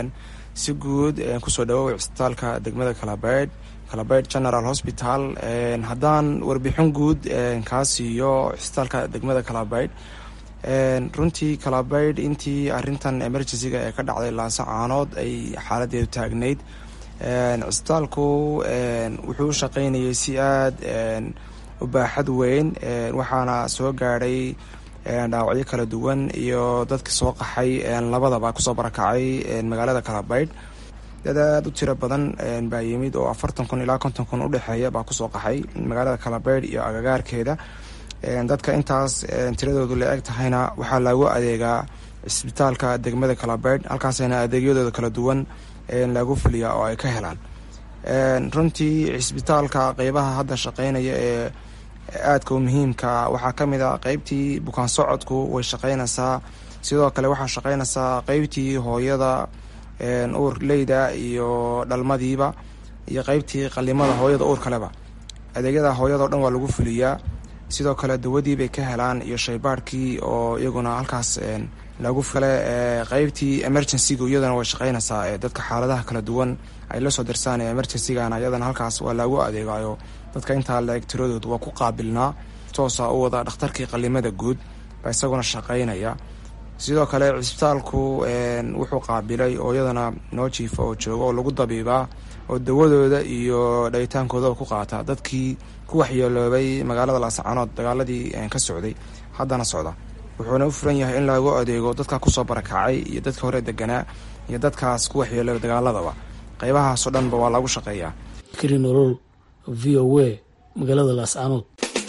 si guud kusoo dhawow cisbitaalka degmada kalabaydh kalabaydh general hospital haddaan warbixin guud kaa siiyo cisbitaalka degmada kalabaydh runtii kalabaydh intii arintan emergencyga ee ka dhacday laasacaanood ay xaaladeedu taagnayd cisbitaalku wuxuu u shaqaynayay si aada u baaxad weyn waxaana soo gaadhay dhaawacyo kala duwan iyo dadka soo qaxay labadaba kusoo barakacay magaalada kalabaydh dad aada u tiro badan baa yimid oo afartan kun ilaa konton kun udhexeeya baa kusoo qaxay magaalada kalabaydh iyo agagaarkeeda dadka intaas tiradoodu la eg tahayna waxaa lagu adeegaa cisbitaalka degmada kalabaydh halkaasna adeegyadooda kala duwan lagu fuliyaa oo ay ka helaan runtii cisbitaalka qeybaha hadda shaqeynaya ee aadka u muhiimka waxaa ka mid a qeybtii bukaan socodku way shaqeynaysaa sidoo kale waxaa shaqeynaysaa qeybtii hooyada uurleyda iyo dhalmadiiba iyo qeybtii qalimada hooyada uur kaleba adeegyada hooyada o dhan waa lagu fuliyaa sidoo kale dawadii bay ka helaan iyo shaybaarhkii oo iyaguna halkaas lagu kale qeybtii emergencyga iyadana way shaqeynaysaa ee dadka xaaladaha kala duwan ay la soo dirsaan ee emergencygana iyadana halkaas waa lagu adeegayo dadka intaa la eg tiradooda waa ku qaabilnaa toosa u wada dhakhtarkii qalimada guud baa isaguna shaqeynaya sidoo kale cisbitaalku wuxuu qaabilay oo iyadana noo jiifa oo jooga oo lagu dabiibaa oo dawadooda iyo dhayitaankoodaa ku qaata dadkii ku waxyeeloobay magaalada laascaanood dagaaladii ka socday haddana socda wuxuuna u furan yahay in lagu adeego dadka kusoo barakacay iyo dadka hore deganaa iyo dadkaas ku waxyeeloobay dagaaladaba qeybahaasoo dhanba waa lagu shaqeeyaa krinolol v o a magaalada laascaanood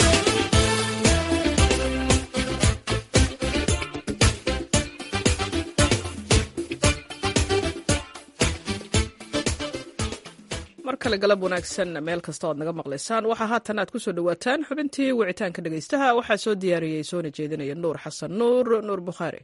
mar kale galab wanaagsan meel kasta oad naga maqlaysaan waxaa haatan aad ku soo dhowaataan xubintii wicitaanka dhegaystaha waxaa soo diyaariyey soona jeedinaya nuur xasan nuur nuur bukhaari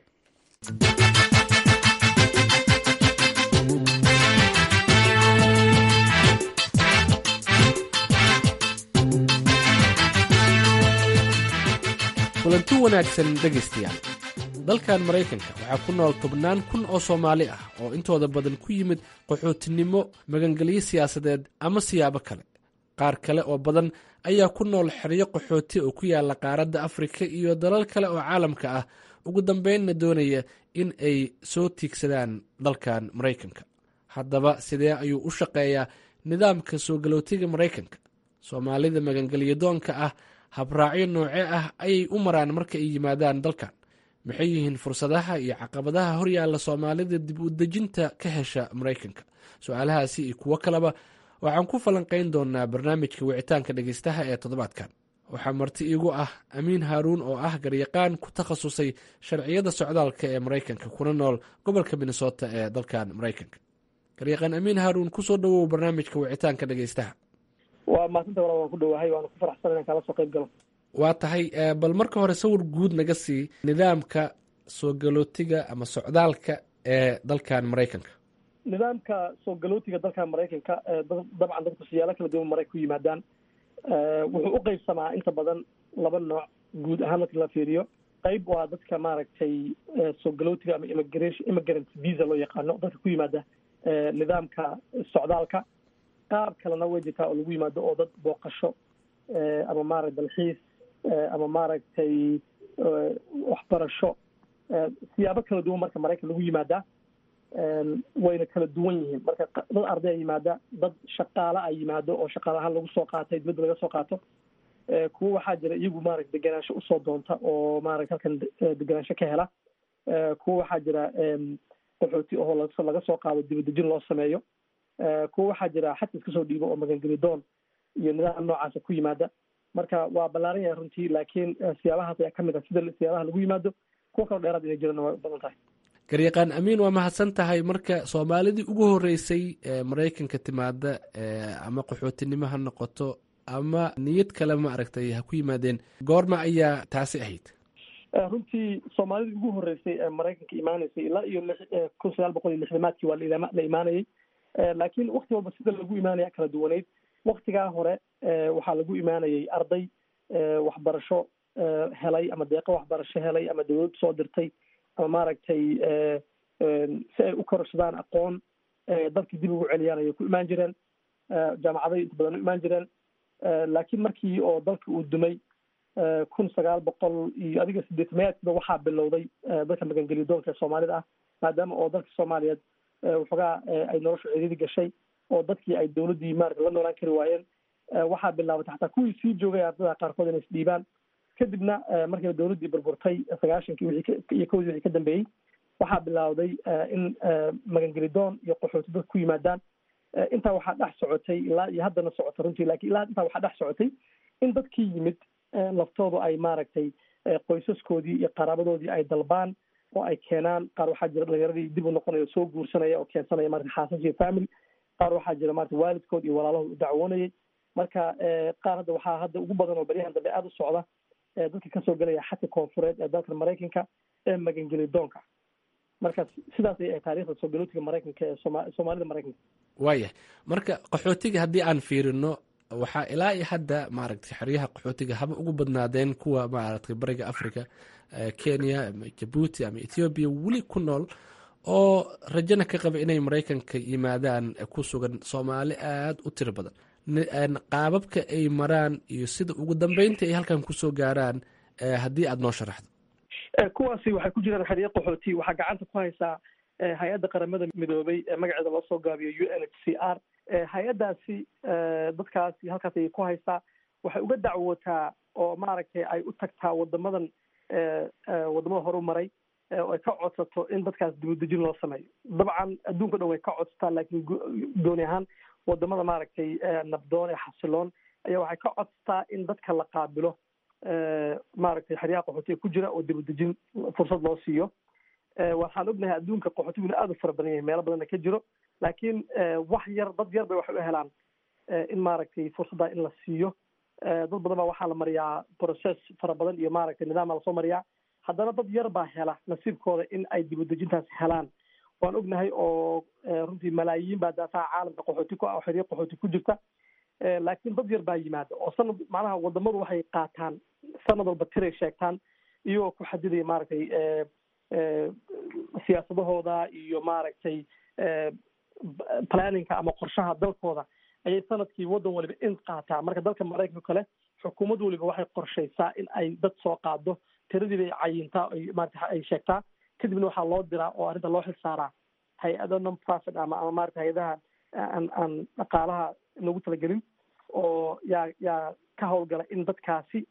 kulanti wanaagsan dhegaystayaal dalkan maraykanka waxaa ku nool tobnaan kun oo soomaali ah oo intooda badan ku yimid qaxootinimo magangelyo siyaasadeed ama siyaabo kale qaar kale oo badan ayaa ku nool xeryo qaxooti oo ku yaalla qaaradda afrika iyo dalal kale oo caalamka ah ugu dambeynna doonaya in ay soo tiigsadaan dalkan maraykanka haddaba sidee ayuu u shaqeeyaa nidaamka soo galootiga maraykanka soomaalida magangelyadoonka ah habraacyo nooce ah ayay u maraan marka ay yimaadaan dalkan maxay yihiin fursadaha iyo caqabadaha horyaalla soomaalida dib u dejinta ka hesha maraykanka su-aalahaasi iyo kuwo kaleba waxaan ku falanqayn doonaa barnaamijka wicitaanka dhegeystaha ee toddobaadkan waxaa marti iigu ah amiin haaruun oo ah garyaqaan ku takhasusay sharciyada socdaalka ee maraykanka kuna nool gobolka minnesota ee dalkan maraykanka garyaqaan amiin haaruun kusoo dhawow barnaamijka wicitaanka dhegeystaha waa maasanta wala waan ku dhowahay waana ku faraxsan inaan kaala soo qayb galo waa tahay bal marka hore sawir guud naga sii nidaamka soo galootiga ama socdaalka ee dalkan maraykanka nidaamka soo galootiga dalkan maraykanka dabcan dadku siyaalo kala duwan maray ku yimaadaan wuxuu u qeybsamaa inta badan laba nooc guud ahaan marka la fiiriyo qayb waa dadka maaragtay soo galootiga ama immigration immigrant visa loo yaqaano dadka ku yimaada nidaamka socdaalka qaab kalena way jirtaa oo lagu yimaado oo dad booqasho ama maaragta dalxiis ama maaragtay waxbarasho siyaabo kala duwan marka maraykan lagu yimaadaa wayna kala duwan yihiin marka dad arday a yimaada dad shaqaale a yimaado oo shaqaale ahaan lagu soo qaatay dibadda laga soo qaato kuwo waxaa jira iyagu maarata degenaansho usoo doonta oo maarata halkan degenaansho ka hela kuwo waxaa jira qaxooti oo laga soo qaado dibadejin loo sameeyo kuwo waxaa jira xatis kasoo dhiibo oo magangeli doon iyo nidaam noocaasa ku yimaada marka waa ballaaran yahay runtii laakiin siyaabahaas ayaa kamid ah sida siyaabaha lagu yimaado kuwo kaloo dheeraad inay jirana waa u badan tahay garyaqaan amiin waa mahadsan tahay marka soomaalidii ugu horeysay ee maraykanka timaada ama qaxootinimo ha noqoto ama niyad kale ma aragtay ha ku yimaadeen goorma ayaa taasi ahayd runtii soomaalidii ugu horeysay ee maraykanka imaaneysay ilaa iyo kun sagaal boqol iyo lixdamaadkii waa la imaanayay laakiin wakti walba sida lagu imaanaya kala duwaneyd waktigaa hore waxaa lagu imaanayay arday waxbarasho helay ama deeqo waxbarasho helay ama dawlad soo dirtay ama maaragtay si ay u kororsadaan aqoon dalkii dib ugu celiyaan ayay ku imaan jireen jaamacaday inta badan u imaan jireen laakiin markii oo dalka uu dumay kun sagaal boqol iyo adiga sideetamayaadkiiba waxaa bilowday dadka magangeliyo doonka ee soomaalida ah maadaama oo dalka soomaaliyeed waxoogaa ay noloshu cididi gashay oo dadkii ay dowladdii maarata la noolaan kari waayeen waxaa bilaabatay xataa kuwii sii joogay ardada qaarkood inay isdhiibaan kadibna markiiba dowladdii burburtay sagaashankii wixii iyo kowdii wixii ka dambeeyey waxaa bilowday in magangelidoon iyo qaxooti dad ku yimaadaan intaa waxaa dhex socotay ilaa iyo haddana socota runtii lakin ilaa intaa waxaa dhex socotay in dadkii yimid laftoodu ay maaragtay qoysaskoodii iyo qaraabadoodii ay dalbaan oo ay keenaan qaar waxaa jira dhalinyaradii dib u noqonaya soo guursanaya oo keensanaya marata xaasas iyo family qaar waxaa jira marata waalidkood iyo walaalahood u dacwoonayay marka qaar hadda waxaa hadda ugu badan oo baryahan dambe aada u socda dadka kasoo gelaya xadka koonfureed ee dalka maraykanka ee magangeli doonka marka sidaas ay taarikhda soo galootiga maraykanka ee sooma soomaalida maraykanka waayah marka qaxootiga haddii aan fiirino waxaa ilaa iyo hadda maaragtay xeryaha qaxootiga haba ugu badnaadeen kuwa maaragtay bariga africa kenya ama jabuuti ama ethoobiya weli ku nool oo rajana ka qaba inay maraykanka yimaadaan ku sugan soomaali aada u tiro badan qaababka ay maraan iyo sida ugu dambeynta ay halkan kusoo gaaraan haddii aada noo sharaxdo kuwaasi waxay ku jiraan xeryo qaxooti waxaa gacanta ku haysaa hay-adda qaramada midoobay ee magaceeda loo soo gaabiyo u n h c r hay-addaasi dadkaasi halkaas ayay ku haysaa waxay uga dacwootaa oo maaragtay ay u tagtaa wadamadan wadamada horu maray oo ay ka codsato in dadkaas dibudejin loo sameeyo dabcan adduunka dhan way ka codsataa laakiin gooni ahaan wadamada maaragtay nabdoon ee xasiloon ayaa waxay ka codsataa in dadka la qaabilo maaragtay xeryaha qaxootiga ku jira oo dibudejin fursad loo siiyo waxaan ognahay adduunka qaxootiguna aada u fara badan yahay meelo badanna ka jiro laakiin wax yar dad yar bay waxay u helaan in maaragtay fursadda in la siiyo dad badan baa waxaa la mariyaa process fara badan iyo maaragtay nidaama lasoo mariyaa haddana dad yar baa hela nasiibkooda in ay dibudejintaas helaan waan ognahay oo runtii malaayiin baa daafaha caalamka qaxooti ku ah oo xeryo qaxooti ku jirta laakiin dad yar baa yimaada oo sanad macnaha wadamadu waxay qaataan sanad walba tiray sheegtaan iyagoo ku xadidaya maaragtay siyaasadahooda iyo maaragtay planninka ama qorshaha dalkooda ayay sanadkii waddan waliba in qaataa marka dalka maraykanka kale xukuumad waliba waxay qorshaysaa in ay dad soo qaado tiradii bay cayintaa ay maarata ay sheegtaa kadibna waxaa loo diraa oo arrinta loo xil saaraa hay-ado non profit ama ama maarata hay-adaha aan aan dhaqaalaha loogu talagelin oo yaa yaa ka howlgala in dadkaasi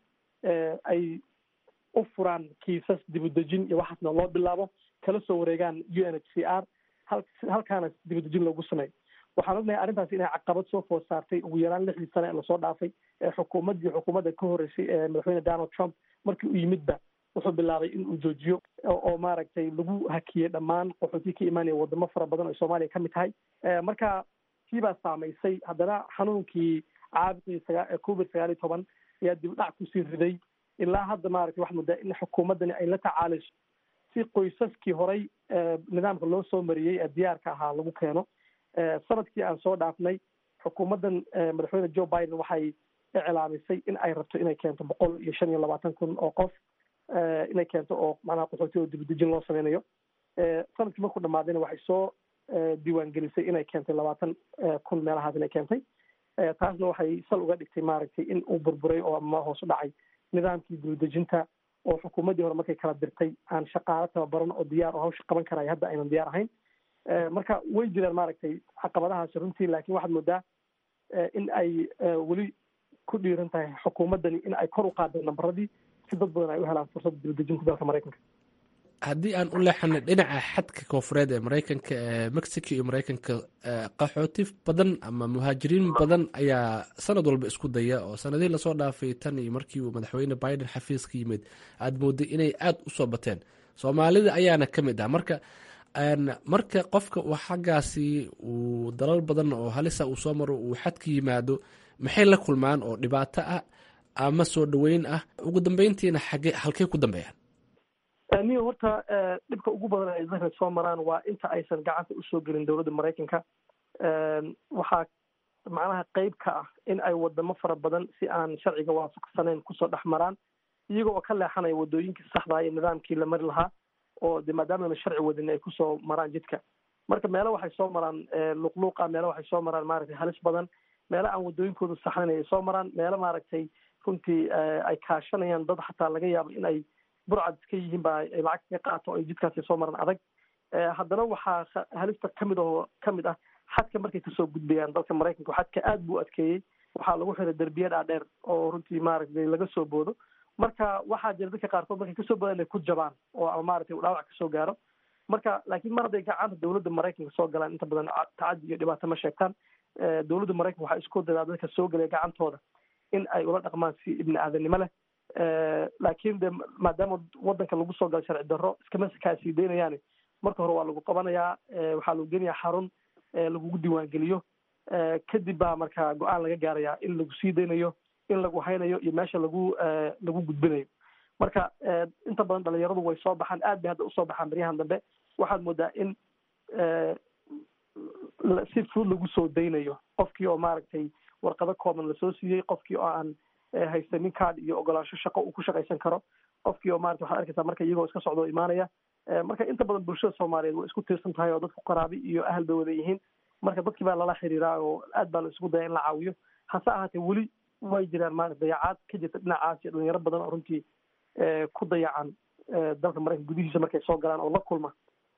ay u furaan kiisas dibudejin iyo waxaasna loo bilaabo kala soo wareegaan u n h c r hal halkaana dibudejin loogu sameeyo waxaan ognahay arrintaasi inay caqabad soo food saartay ugu yaraan lixdii sane ee lasoo dhaafay ee xukuumaddii xukuumadda ka horreysay ee madaxweyne donald trump markii u yimidba wuxuu bilaabay in uu joojiyo oo maaragtay lagu hakiyey dhammaan qaxootii ka imaanaya wadamo fara badan oo soomaaliya ka mid tahay marka kii baa saamaysay haddana xanuunkii caabuqii sagaa covid sagaal iyo toban ayaa dib dhac kusii riday ilaa hadda maaragtay waxaad moodaa in xukuumaddani ay la tacaalayso si qoysaskii horay nidaamka loo soo mariyey ee diyaarka ahaa lagu keeno sanadkii aan soo dhaafnay xukuumaddan madaxweyne joe biden waxay iclaamisay in ay rabto inay keento boqol iyo shan iyo labaatan kun oo qof inay keento oo macnaha qaxooti oo dibadejin loo sameynayo sanadkii markuu dhamaadayna waxay soo diiwaangelisay inay keentay labaatan kun meelahaas inay keentay taasna waxay sal uga dhigtay maaragtay in uu burburay oo ama hoos u dhacay nidaamkii dibadejinta oo xukuumaddii hore markay kala dirtay aan shaqaalo tababaran oo diyaar oo hawsha qaban karaya hadda aynan diyaar ahayn marka way jiraan maaragtay caqabadahaasi runtii laakiin waxaad moodaa in ay weli ku dhiiran tahay xukuumaddani in ay kor u qaado nambaradii si dad badan ay u helaan fursadda dibadejinta dalka maraykanka haddii aan u leexano dhinaca xadka koonfureed ee maraykanka ee mexico iyo maraykanka qaxooti badan ama muhaajiriin badan ayaa sanad walba isku daya oo sanadihii lasoo dhaafay tan iyo markii uu madaxweyne biden xafiiska yimid aada mooday inay aada u soo bateen soomaalida ayaana ka mid ah marka marka qofka uu xaggaasi uu dalal badan oo halisa uu soo maro uu xadka yimaado maxay la kulmaan oo dhibaato ah ama soo dhaweyn ah ugu dambeyntiina xage halkey ku dambeeyaan niyo horta dhibka ugu badan ay dadka soo maraan waa inta aysan gacanta usoo gelin dowladda maraykanka waxaa macnaha qeyb ka ah in ay wadamo fara badan si aan sharciga waafaqsanayn kusoo dhex maraan iyaga oo ka leexanaya wadooyinkii saxdaa iyo nidaamkii la mari lahaa oo de maadaamana sharci wadin ay kusoo maraan jidka marka meelo waxay soo maraan luqluuqa meelo waxay soo maraan maaragtay halis badan meelo aan wadooyinkooda saxnayn ay soo maraan meelo maaragtay runtii ay kaashanayaan dad xataa laga yaabo in ay burcad iska yihiin ba ay lacag kaga qaato o ay jidkaasi soo maran adag haddana waxaa halista kamid oo kamid ah xadka markay kasoo gudbayaan dalka maraykanka xadka aad buu adkeeyey waxaa lagu xiray derbiya dhaadheer oo runtii maaragtay laga soo boodo marka waxaa jira dadka qaarkood markay kasoo boodaan inay ku jabaan oo ama maaragtay dhaawac kasoo gaaro marka laakiin mar hadday gacanta dowladda maraykanka soo galaan inta badan tacadi iyo dhibaato ma sheegtaan dowladda maraykanka waxaa isku dadaa dadka soo gelaya gacantooda in ay ula dhaqmaan si ibni aadanimo leh laakiin de maadaama wadanka lagu soo galo sharci darro iskama kaasii daynayaani marka hore waa lagu qabanayaa waxaa lagu geenayaa xarun lagugu diiwaangeliyo kadib baa marka go-aan laga gaarayaa in lagu sii daynayo in lagu haynayo iyo meesha lagu lagu gudbinayo marka inta badan dhalinyaradu way soo baxaan aad bay hadda usoo baxaan baryahan dambe waxaad moodaa in si fudud lagu soo daynayo qofkii oo maaragtay warqado kooban lasoo siiyey qofkii oo aan haysanin card iyo ogolaansho shaqo uu ku shaqaysan karo qofkii oo marata waxaad arkaysaa marka iyagoo iska socdo imaanaya marka inta badan bulshada soomaaliyeed way isku tiirsan tahay oo dadku qaraabi iyo ahal bay wada yihiin marka dadkii baa lala xiriiraa oo aad baa la isku daya in la caawiyo hase ahaatee weli way jiraan maarata dayacaad ka jirta dhinacaas iyo dhalinyaro badan oo runtii ku dayacan dalka maraykanka gudihiisa markay soo galaan oo la kulma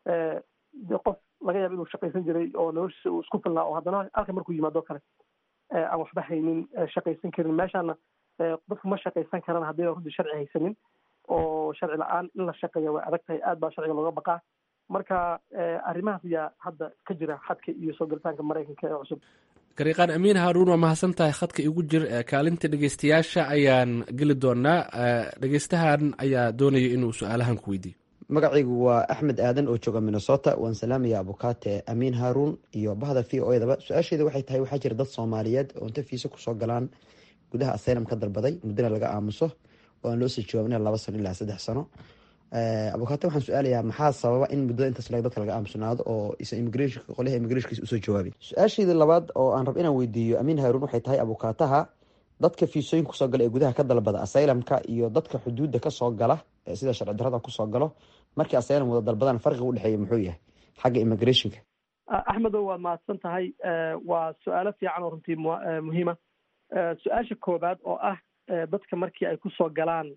de qof laga yaaba inuu shaqaysan jiray oo noloshiisa uu isku filnaa oo haddana halka markuu yimaado kale aan waxba haynin shaqaysan karin meeshaana dadku ma shaqaysan karaan haddii runtii sharci haysanin oo sharci la-aan in la shaqeeya way adag tahay aad baa sharciga looga baqaa marka arrimahaas ayaa hadda ka jira xadka iyo soo galitaanka maraykanka ee cusub gariiqaan amiin haaruun waa mahadsan tahay khadka igu jir kaalinta dhegeystayaasha ayaan geli doonaa dhegeystahan ayaa doonaya inuu su-aalahan ku weydiiyo magacaygu waa axmed aadan oo jooga minnesota waan salaamaya abukaate amiin haaruun iyo bahda v o edaba su-aasheeda waxay tahay waxaa jira dad soomaaliyeed oo inta fiise kusoo galaan gudaha asylum ka dalbaday muddana laga aamuso oo aan loo soo jawaabina laba sano ilaa saddex sano abukaate waxaan su-aalayaa maxaa sababa in muddada intaas dadka laga aamusnaado oo isa immigrationka qolyaha immigrationkiisa usoo jawaabin su-aasheedii labaad oo aan rab inaan weydiiyo amiin haaruun waxay tahay abukaataha dadka fiisooyinka kusoo gala ee gudaha ka dalbada asylumka iyo dadka xuduudda kasoo gala sida sharci darrada kusoo galo markii asylum wada dalbadaan farqiga udhexeeya muxuu yahay xagga immigrationka axmedo waad mahadsan tahay waa su-aalo fiican oo runtii muhiima su-aasha koobaad oo ah dadka markii ay kusoo galaan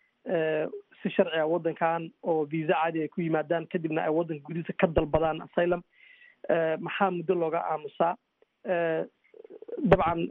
si sharciga waddankan oo visa caadi ay ku yimaadaan kadibna ay waddanka gudihiisa ka dalbadaan asylum maxaa muddo looga aamusaa dabcan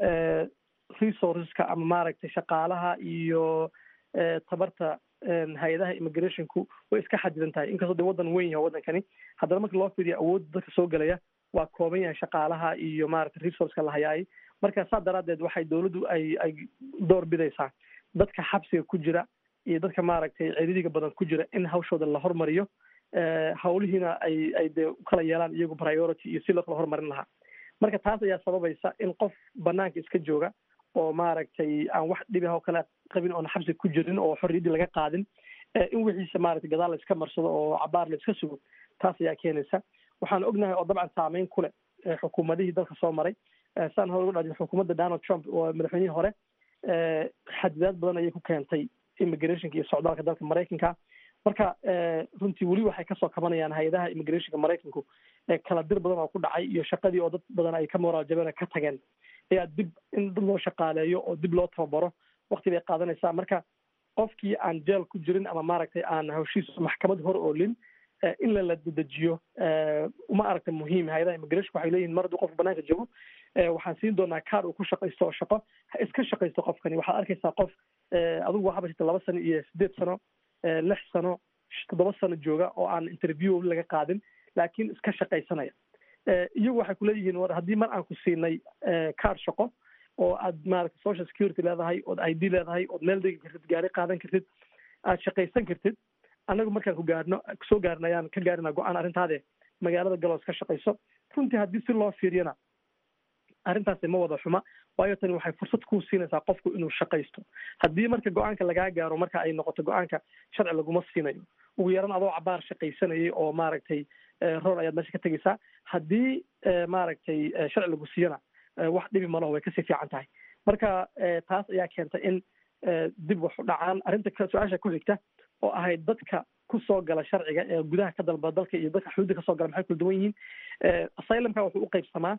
resourceska ama maaragtay shaqaalaha iyo tabarta hay-adaha immigrationku way iska xadidan tahay inkastoo de waddan weyn yahay waddankani haddana marka loo fiiriyo awoodda dadka soo gelaya waa kooban yahay shaqaalaha iyo maaragtay resourceka la hayaay marka saa daraaddeed waxay dowladdu ay ay door bidaysaa dadka xabsiga ku jira iyo dadka maaragtay ciriiriga badan ku jira in hawshooda la hormariyo hawlihiina ay ay dee ukala yeelaan iyagu priority iyo si loo kala hormarin lahaa marka taas ayaa sababaysa in qof banaanka iska jooga oo maaragtay aan wax dhibi oo kale qabin oona xabsi ku jirin oo xorriyaddii laga qaadin in wixiisa maaragtay gadaal la iska marsado oo cabaar la iska sugo taas ayaa keenaysa waxaan ognahay oo dabcan saameyn ku leh xukuumadihii dalka soo maray saan hore uga dhajin xukuumadda donald trump oo madaxweynihii hore xadidaad badan ayay ku keentay immigrationka iyo socdaalka dalka maraykanka marka runtii weli waxay kasoo kabanayaan hay-adaha immigrationka maraykanku kala dir badan oo ku dhacay iyo shaqadii oo dad badan ay ka moraal jabeen ka tageen ayaa dib in dad loo shaqaaleeyo oo dib loo tababaro wakti bay qaadanaysaa marka qofkii aan jeel ku jirin ama maaragtay aan hawshiisa maxkamad hor oolin in lala dedejiyo uma aragta muhiim hay-adaha immigration waxay leeyihin mar hadduu qofka banaanka joogo waxaan siin doonaa kaar uu ku shaqaysto oo shaqo ha iska shaqaysto qofkani waxaad arkaysaa qof adigu waxaaba jirta laba sano iyo sideed sano lix sano toddoba sano jooga oo aan interview laga qaadin laakiin iska shaqaysanaya iyagu waxay kuleeyihiin war haddii mar aan ku siinay kaar shaqo oo aad maaragta social security leedahay ood i d leedahay ood meel degi kartid gaari qaadan kartid aad shaqaysan kartid annagu markaan ku gaarno soo gaarna ayaan ka gaarina go-aan arrintaade magaalada galoos ka shaqayso runtii haddii si loo fiiriyana arrintaasi ma wada xuma waayo tani waxay fursad ku siinaysaa qofku inuu shaqaysto haddii marka go-aanka lagaa gaaro marka ay noqoto go-aanka sharci laguma siinayo ugu yaran adoo cabaar shaqaysanayay oo maaragtay roor ayaad meesha ka tegaysaa haddii maaragtay sharci lagu siiyana wax dhibi malaho way kasii fiican tahay marka taas ayaa keenta in dib wax u dhacaan arrinta su-aasha ku xigta oo ahayd dadka kusoo gala sharciga ee gudaha ka dalba dalka iyo dadka xuduudda kasoo gala maxay kula duwan yihiin asylumka wuxuu u qaybsamaa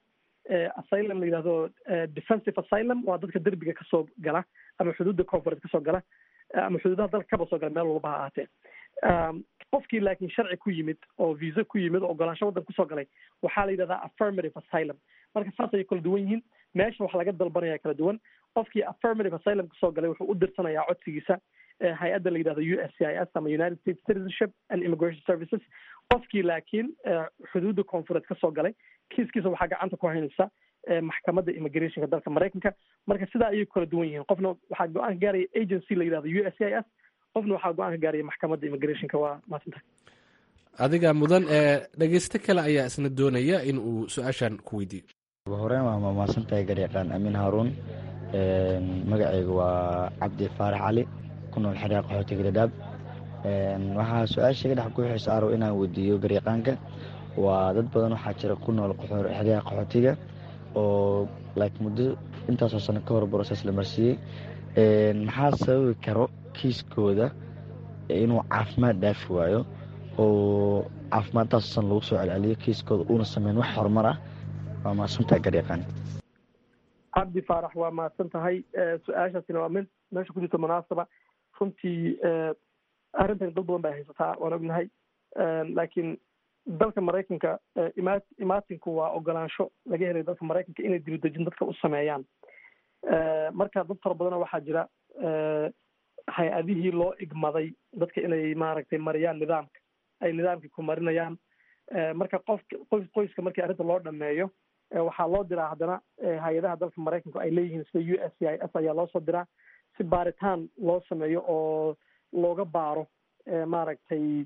asylum la yidhahdo defensive asylum waa dadka derbiga kasoo gala ama xuduudda koonfureed kasoo gala ama xuduudaha dalka kaba soo gala meel walba ha ahaatee qofkii laakiin sharci ku yimid oo visa ku yimid oo ogolaansho waddan kusoo galay waxaa la yidhahdaa affirmative asylum marka saas ayay kala duwan yihiin meesha wax laga dalbanaya kala duwan qofkii affirmative asylum kasoo galay wuxuu u dirsanayaa codsigiisa hay-adda la yidhahdo u s c i s ama united states citizenship and immigration services qofkii laakiin xuduudda koonfureed kasoo galay kiiskiisa waxaa gacanta ku haynaysa maxkamadda immigrationka dalka maraykanka marka sidaa ayay kala duwan yihiin qofna waxaa go-aan ka gaaraya agency la yidhahdo u s c i s qofna waxaa go-aan ka gaaraya maxkamadda immigrationka waa maasanta adiga mudan ee dhegeysto kale ayaa isna doonaya in uu su-aashan ku weydiiyo horeen waa mahadsantahay garyaqaan amiin haaruun magacayga waa cabdi faarax cali ku nool xeryaa qaxootiga dhadhaab waxaa su-aasha iga dhex guuxaysa arow inaan weydiiyo garyaqaanka waa dad badan waxaa jira ku nool xeryaha qaxootiga oo like muddo intaasoo sano ka hor broses la marsiiyey maxaa sababi karo kiiskooda inuu caafimaad dhaafi waayo oo caafimaadtaasoo san lagu soo celceliyo kiiskooda uuna sameyn wax horumar ah waa mahadsantahay garyaqaan cabdi faarax waa mahadsan tahay su-aashaasina waa mid meesha ku jirta munaasaba runtii arrintan dad badan bay haysataa waan ognahay laakiin dalka maraykanka ima imaatinku waa ogolaansho laga helay dalka maraykanka inay dibadejin dadka u sameeyaan marka dad fara badana waxaa jira hay-adihii loo igmaday dadka inay maaragtay mariyaan nidaamka ay nidaamkii ku marinayaan marka qof qoys qoyska markii arrinta loo dhameeyo waxaa loo diraa haddana hay-adaha dalka maraykanku ay leeyihiin sida u s c i s ayaa loosoo diraa si baaritaan loo sameeyo oo looga baaro maaragtay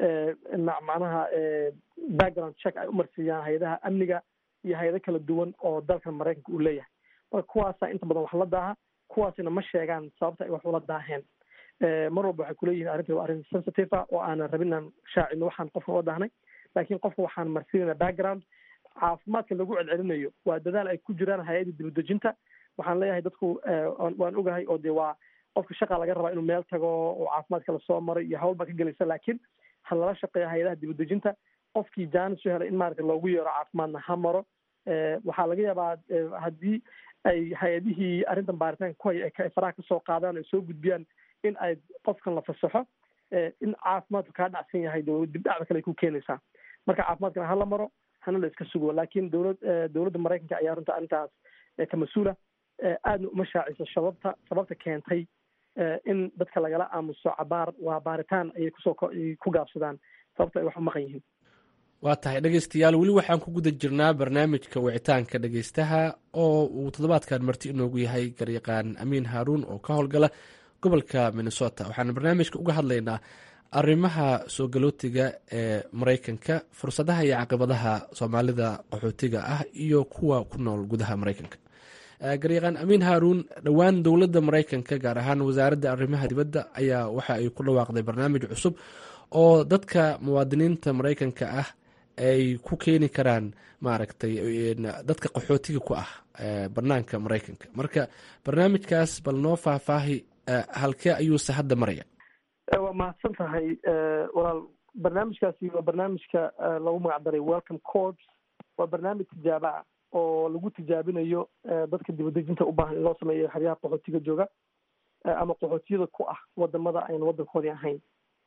macnaha background check ay umarsiiyaan hay-adaha amniga iyo hay-ado kala duwan oo dalkan maraykanka uu leeyahay marka kuwaasaa inta badan wax la daaha kuwaasina ma sheegaan sababta ay wax ula daaheen mar walba waxay kuleeyihin arrinta waa arrin sensitive ah oo aanan rabin inaan shaacino waxaan qofka ula daahnay laakiin qofka waxaan marsiinayna background caafimaadka lagu celcelinayo waa dadaal ay ku jiraan hay-adda dibadejinta waxaan leeyahay dadku waan ogahay oo de waa qofka shaqa laga rabaa inuu meel tago oo caafimaadka lasoo maray iyo hawl baa ka gelaysa laakiin ha lala shaqeeya hay-adaha dibadejinta qofkii jaanis u helay in maaragta loogu yeero caafimaadna ha maro waxaa laga yaabaa haddii ay hay-adihii arrintan baaritaanka ku haya ay faraha kasoo qaadaan ay soo gudbiyaan in ay qofkan la fasaxo in caafimaadku kaa dhacsan yahay dibdhacda kale ay ku keenaysaa marka caafimaadkana hala maro hana la iska sugo laakiin dowlad dowladda maraykanka ayaa runta arrintaas ka mas-uula aadna uma shaaciso sababta sababta keentay in dadka lagala aamuso cabaar waa baaritaan ayay kusoo ku gaabsadaan sababta ay wax u maqan yihiin waa tahay dhegeystayaal weli waxaan ku guda jirnaa barnaamijka wicitaanka dhegeystaha oo uu toddobaadkan marti inoogu yahay garyaqaan amiin haaruun oo ka howlgala gobolka minnesota waxaan barnaamijka uga hadlaynaa arrimaha soo galootiga ee maraykanka fursadaha iyo caqibadaha soomaalida qaxootiga ah iyo kuwa ku nool gudaha maraykanka garyaqaan amiin haaruun dhowaan dowladda maraykanka gaar ahaan wasaaradda arrimaha dibadda ayaa waxa ay ku dhawaaqday barnaamij cusub oo dadka muwaadiniinta maraykanka ah ay ku keeni karaan maaragtay dadka qaxootiga ku ah banaanka maraykanka marka barnaamijkaas bal noo faahfaahi halkee ayuuse hadda maraya waa mahadsan tahay walaal barnaamijkaasi waa barnaamijka lagu magac daray welcome corps waa barnaamij tijaabo ah oo lagu tijaabinayo dadka dibadejinta u baahan in loo sameeyo xeryaha qaxootiga jooga ama qaxootiyada ku ah wadamada ayna waddankoodii ahayn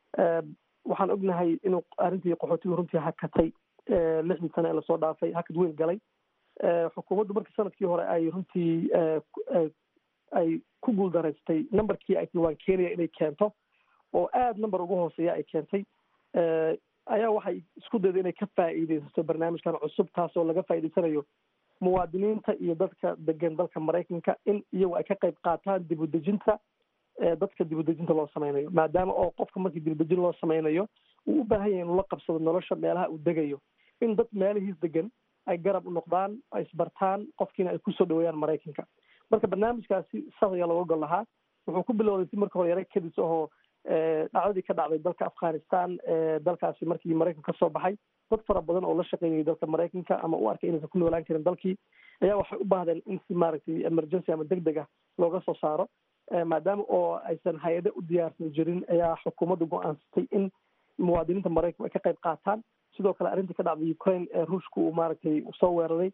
waxaan ognahay inuu arrintii qaxootiga runtii hakatay lixdii sane ee lasoo dhaafay hakad weyn galay xukuumaddu markii sanadkii hore ay runtii ay ku guuldaraystay numberkii ay tilwaan keenaya inay keento oo aada number ugu hooseeya ay keentay ayaa waxay isku dayday inay ka faa'iideysato barnaamijkan cusub taasoo laga faa'iideysanayo muwaadiniinta iyo dadka degan dalka maraykanka in iyagu ay ka qayb qaataan dibudejinta dadka dibudejinta loo sameynayo maadaama oo qofka markii dibudejin loo sameynayo uu u baahan yahay inuu la qabsado nolosha meelaha uu degayo in dad meelihiis degan ay garab u noqdaan ay isbartaan qofkiina ay kusoo dhaweeyaan maraykanka marka barnaamijkaasi saas ayaa looga gol lahaa wuxuu ku bilowday si marka hore yara kadis ahoo dhacdadii ka dhacday dalka afghanistan dalkaasi markii maraykanka kasoo baxay dad fara badan oo la shaqeynayay dalka maraykanka ama u arkay inaysan ku noolaan karin dalkii ayaa waxay u baahdeen in si maaragtay emergency ama deg deg ah looga soo saaro maadaama oo aysan hay-ado u diyaarsan jirin ayaa xukuumaddu go-aansatay in muwaadiniinta maraykanku ay ka qayb qaataan sidoo kale arrintii ka dhacday ukraine ee ruushka uu maaragtay soo weeraray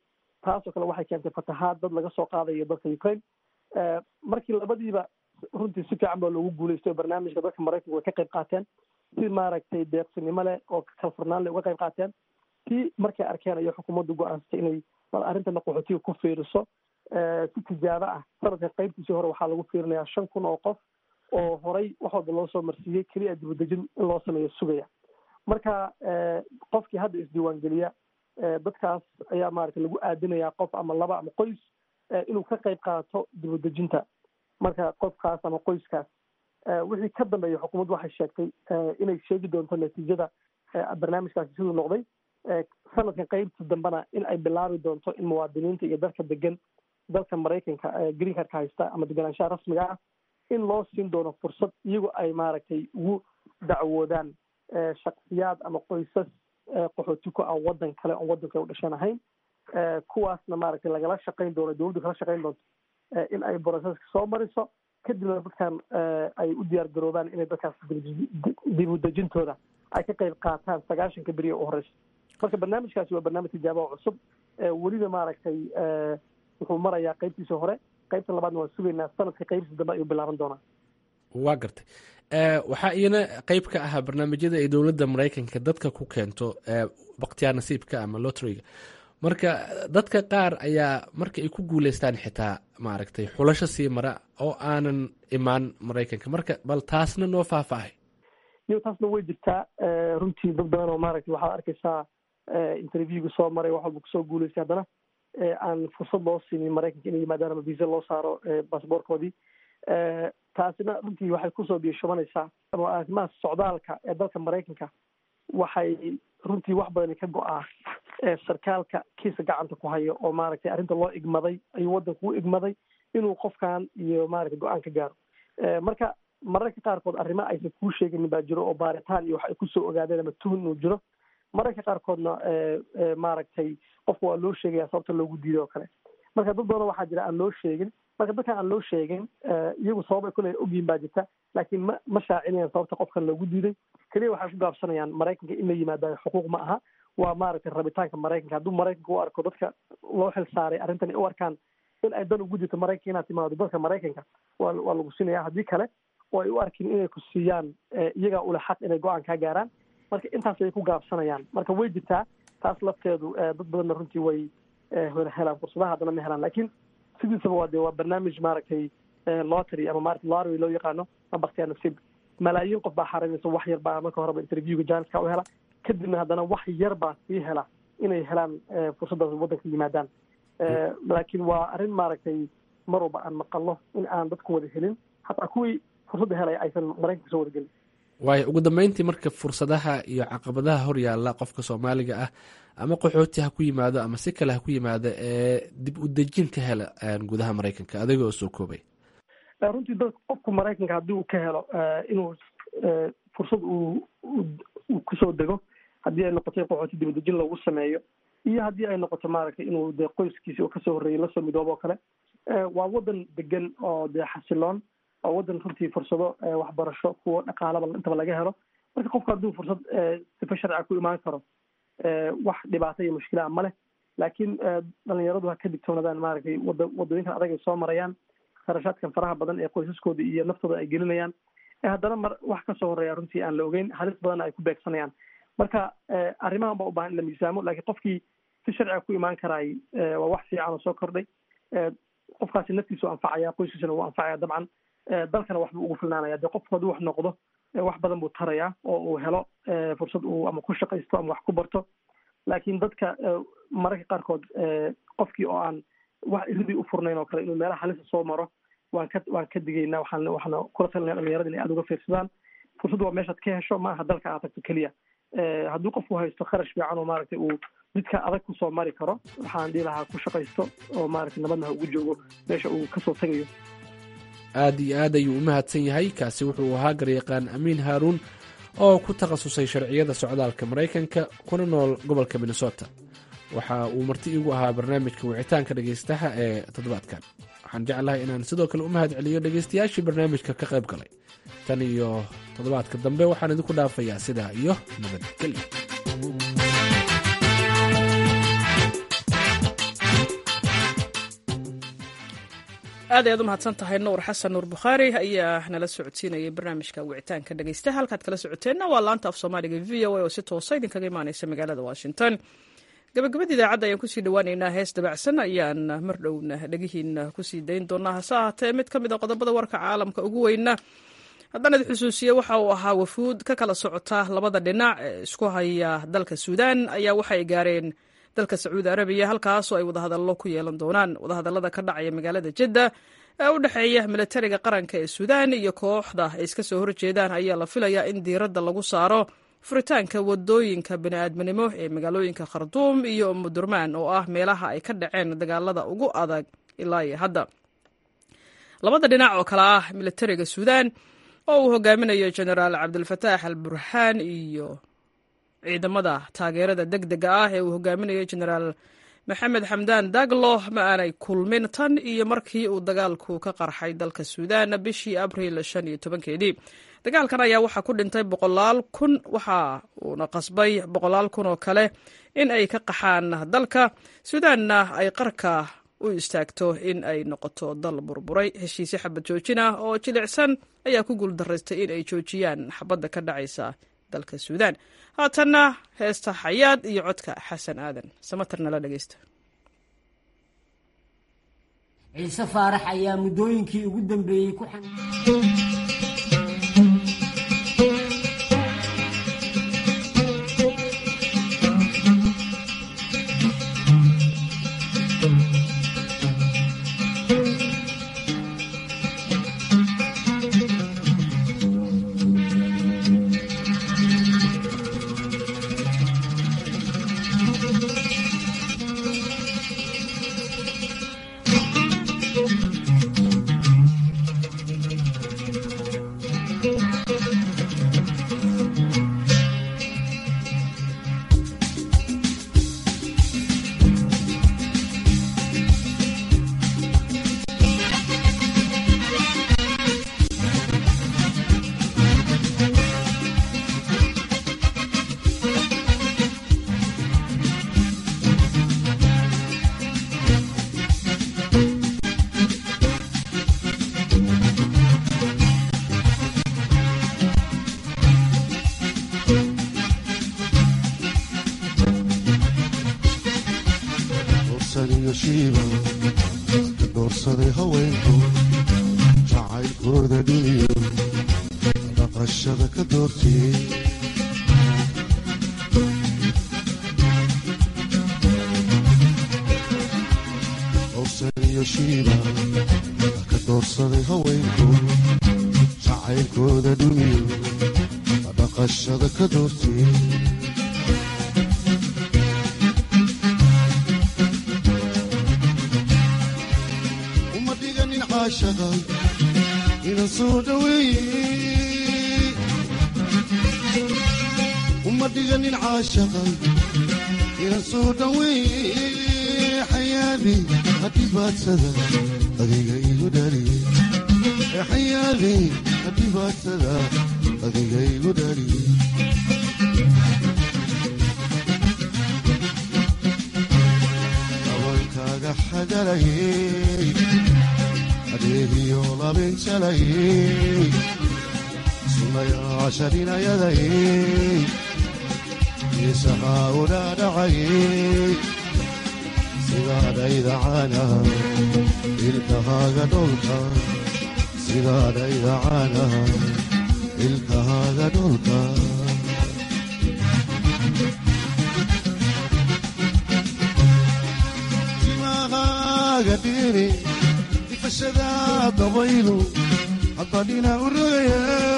taasoo kale waxay keentay fatahaad dad laga soo qaadayo dalka ukraine markii labadiiba runtii si fiican baa loogu guuleystay oo barnaamijka dadka maraykanka way ka qayb qaateen si maaragtay deeqsinimo leh oo kalfurnaan leh uga qayb qaateen tii markay arkeen ayo xukuumaddu go-aansatay inay bal arrintana qaxootiga ku fiiriso si tijaabo ah sanadka qaybtiisii hore waxaa lagu fiirinayaa shan kun oo qof oo horay wax walba loo soo marsiiyey keliya dibadejin in loo sameeyo sugaya marka qofkii hadda isdiiwaangeliya dadkaas ayaa maaragtay lagu aadinayaa qof ama laba ama qoys inuu ka qayb qaato dibadejinta marka qofkaas ama qoyskaas wixii ka dambeeya xukuumaddu waxay sheegtay inay sheegi doonto natiijada barnaamijkaasi siduu noqday sanadkan qaybta dambena in ay bilaabi doonto in muwaadiniinta iyo dalka degan dalka maraykanka green cardka haysta ama deganaanshaha rasmiga ah in loo siin doono fursad iyagoo ay maaragtay ugu dacwoodaan shaksiyaad ama qoysas qaxooti ku ah waddan kale oon waddanka u dhashan ahayn kuwaasna maaragtay lagala shaqayn doono dowladdu kala shaqayn doonto in ay broseska soo mariso kadibna dadkan ay u diyaar garoobaan inay dadkaas dibudejintooda ay ka qayb qaataan sagaashanka beriya u horeysa marka barnaamijkaasi waa barnaamij tijaabo oo cusub weliba maaragtay wuxuu marayaa qaybtiisa hore qaybta labaadna waan sugaynaa sanadka qaybtiisa dambe ayuu bilaaban doonaa waa gartay waxaa iyana qeyb ka ahaa barnaamijyada ay dowladda maraykanka dadka ku keento baktiyaa nasiibka ama lotriga marka dadka qaar ayaa marka ay ku guuleystaan xitaa maaragtay xulasho sii mara oo aanan imaan maraykanka marka bal taasna noo faahfaahay iyo taasna way jirtaa runtii dad badan oo maaragtay waxaad arkaysaa interviewga soo maray wax walba kusoo guuleystay haddana aan fursad loo siinin maraykanka inay yimaadaan ama visa loo saaro basaboorkoodii taasina runtii waxay kusoo biishubanaysaa ama arrimaha socdaalka ee dalka maraykanka waxay runtii wax badani ka go-aa sarkaalka kiisa gacanta ku hayo oo maaragtay arrinta loo igmaday ayuu waddanku u igmaday inuu qofkan iyo maaragtay go-aan ka gaaro marka mararka qaarkood arrimo aysan kuu sheeganin baa jiro oo baaritaan iyo wax ay kusoo ogaadeen ama tuhun inuu jiro mararka qaarkoodna maaragtay qofka waa loo sheegaya sababta loogu diiday oo kale marka dad badan waxaa jira aan loo sheegin marka dadkan aan loo sheegin iyagu sabab ay kule ogyihin baa jirta laakiin ma ma shaacinayaan sababta qofkan loogu diiday keliya waxay ku gaabsanayaan maraykanka in la yimaada xuquuq ma aha waa maaragtay rabitaanka maraykanka hadduu maraykanka u arko dadka loo xil saaray arrintan ay u arkaan in ay dan ugu jirto maraykanka inaad timaado dalka maraykanka waa waa lagu siinaya haddii kale oo ay u arkin inay ku siiyaan iyagaa ule xaq inay go-aan kaa gaaraan marka intaas ayay ku gaabsanayaan marka way jirtaa taas lafteedu dad badanna runtii way helaan fursadaha haddana ma helaan lakin sidiisaba waa de waa barnaamij maaragtay lottery ama maarata lottery loo yaqaano ma baktiyaa nasiib malaayiin qof baa xaraynaysa wax yar baa marka horeba interviewga janiska u hela kadibna haddana wax yar baa sii hela inay helaan fursaddaas waddanka yimaadaan laakiin waa arrin maaragtay mar walba aan maqalno in aan dadku wada helin hataa kuwii fursadda helaya aysan maraykanka soo wadagelin waayo ugu dambeyntii marka fursadaha iyo caqabadaha hor yaalla qofka soomaaliga ah ama qaxooti ha ku yimaado ama si kale ha ku yimaado ee dib u dejin ka hela gudaha maraykanka adiga oo soo koobay runtii dad qofku maraykanka haddii uu ka helo inuu fursad uu uu kusoo dego haddii ay noqotay qaxooti dibadejin lagu sameeyo iyo haddii ay noqoto maaragtay inuu dee qoyskiisi oo kasoo horreeyay lasoo midoobo oo kale waa waddan degan oo dee xasiloon oo waddan runtii fursado waxbarasho kuwa dhaqaalaba intaba laga helo marka qofku hadduu fursad sifa sharciga ku imaan karo wax dhibaato iyo mushkila ma leh laakiin dhalinyaradu ha ka digtoonaadaan maaragtay wada waddooyinkan adag ay soo marayaan kharashaadkan faraha badan ee qoysaskooda iyo naftooda ay gelinayaan haddana mar wax kasoo horeeya runtii aan la ogeyn halis badanna ay ku beegsanayaan marka arrimahan baa u baahan in la miisaamo laakiin qofkii si sharciga ku imaan karaay waa wax fiican oo soo kordhay qofkaasi naftiisu anfacaya qoyskiisana wuu anfacaya dabcan dalkana waxbuu ugu filnaanaya dee qofku hadduu wax noqdo wax badan buu tarayaa oo uu helo fursad uu ama ku shaqaysto ama wax ku barto laakiin dadka mararka qaarkood qofkii oo aan wax iridii u furnayn oo kale inuu meelaha halisa soo maro waan ka waan ka digaynaa waxaan waxaana kula talinaya dhalinyarada inay aada uga fiirsadaan fursaddu waa meeshaad ka hesho ma aha dalka aad tagto keliya hadduu qofku haysto kharash fiican oo maaragtay uu jidka adag kusoo mari karo waxaan dhihi lahaa ku shaqaysto oo maaragtay nabadna ha ugu joogo meesha uu kasoo tagayo aad iyo aad ayuu u mahadsan yahay kaasi wuxuu ahaa garyaqaan amiin haaruun oo ku takhasusay sharciyada socdaalka maraykanka kuna nool gobolka minnesota waxa uu marti iigu ahaa barnaamijka wicitaanka dhegaystaha ee toddobaadkan waxaan jeclahay inaan sidoo kale u mahad celiyo dhegaystayaashii barnaamijka ka qayb galay tan iyo toddobaadka dambe waxaan idinku dhaafayaa sidaa iyo nabadgelyo aad ayaad u mahadsan tahay nuur xasan nuur bukhaari ayaa nala socodsiinayay barnaamijka wicitaanka dhegeysta halkaad kala socoteenna waa laanta af soomaaliga v o a oo si toosa idinkaga imaaneysa magaalada washington gabagabada idaacadda ayaan kusii dhawaaneynaa hees dabacsan ayaan mar dhowna dhegihiina kusii dayn doonaa hase ahaatee mid ka mid a qodobada warka caalamka ugu weyna haddaan idi xusuusiye waxa uu ahaa wafuud ka kala socota labada dhinac ee isku haya dalka suudaan ayaa waxay gaareen dalka sacuudi arabiya halkaasoo ay wadahadallo ku yeelan doonaan wadahadallada ka dhacaya magaalada jidda ee u dhexeeya militariga qaranka ee suudaan iyo kooxda ay iska soo horjeedaan ayaa la filayaa in diiradda lagu saaro furitaanka wadooyinka bini'aadminimo ee magaalooyinka kharduum iyo umudurmaan oo ah meelaha ay ka dhaceen dagaalada ugu adag ilaa iyo hadda labada dhinac oo kale ah militariga suudaan oo uu hogaaminayo genaraal cabdilfataax al burhaan iyo ciidamada taageerada deg dega ah ee uu hogaaminayo genaraal maxamed xamdaan daglo ma aanay kulmin tan iyo markii uu dagaalku ka qarxay dalka suudaan bishii abriil shan iyo tobankeedii dagaalkan ayaa waxaa ku dhintay boqolaal kun waxa uuna qasbay boqolaal kun oo kale in ay ka qaxaan dalka suudaanna ay qarka u istaagto in ay noqoto dal burburay heshiisyo xabad joojin ah oo jilicsan ayaa ku guuldaraystay in ay joojiyaan xabadda ka dhacaysa dalka suudaan haatanna heesta xayaad iyo codka xasan aadan samatar nala dhegeysta ciise faarax ayaa muddooyinkii ugu dambeeyey ku doorsaday haweenku jacaylkooda dhiniyo dhaqashada ka doortiyey dorsaniyo shiiba ka doorsaday haweenku jacaylkooda dhiniyo dhaqashada ka doortiyey ina soo dhaweeye uma dhiganin caashaqa ina soo dhaweeye xayaadi hadhibaadsada adiga igu dhaliye xayaadi hadhibaadsada adiga igu dhaliye dabankaaga xagalayey adeegiyo labinjalayey sunayaasharinayadayey isahaa udhaadhacayey sidaadhaydacana ilkahaaga dholka sidaadhaydacana ilkahaaga dholka timahaaga dhiri difashada dabaylu haddadhina u rogaya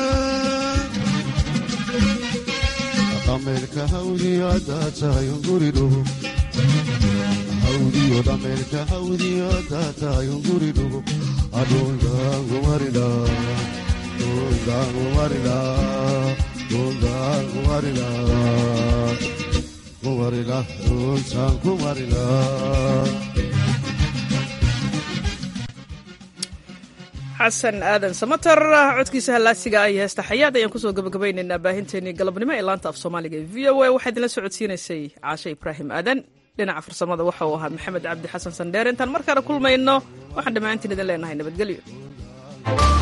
dhameerka hawdiyo haddaa tahay unguridhugo hawdiyo dhameerka hawdiyo haddaa tahay unguridhugo adhundaangumarila dhundaangumarila dhundaangumarila kumarila dhuntaan kumarila xasan aadan samater codkiisa hallaasiga ay heesta xayaad ayaan kusoo gabagabaynaynaa baahinteenii galabnimo ee laanta af soomaaliga ee v o a waxaa idinla socodsiinaysay caashe ibraahim aadan dhinaca farsamada waxa uu ahaa maxamed cabdi xasan sandheer intaan mar kale kulmayno waxaan dhammaantiin idin leenahay nabadgelyo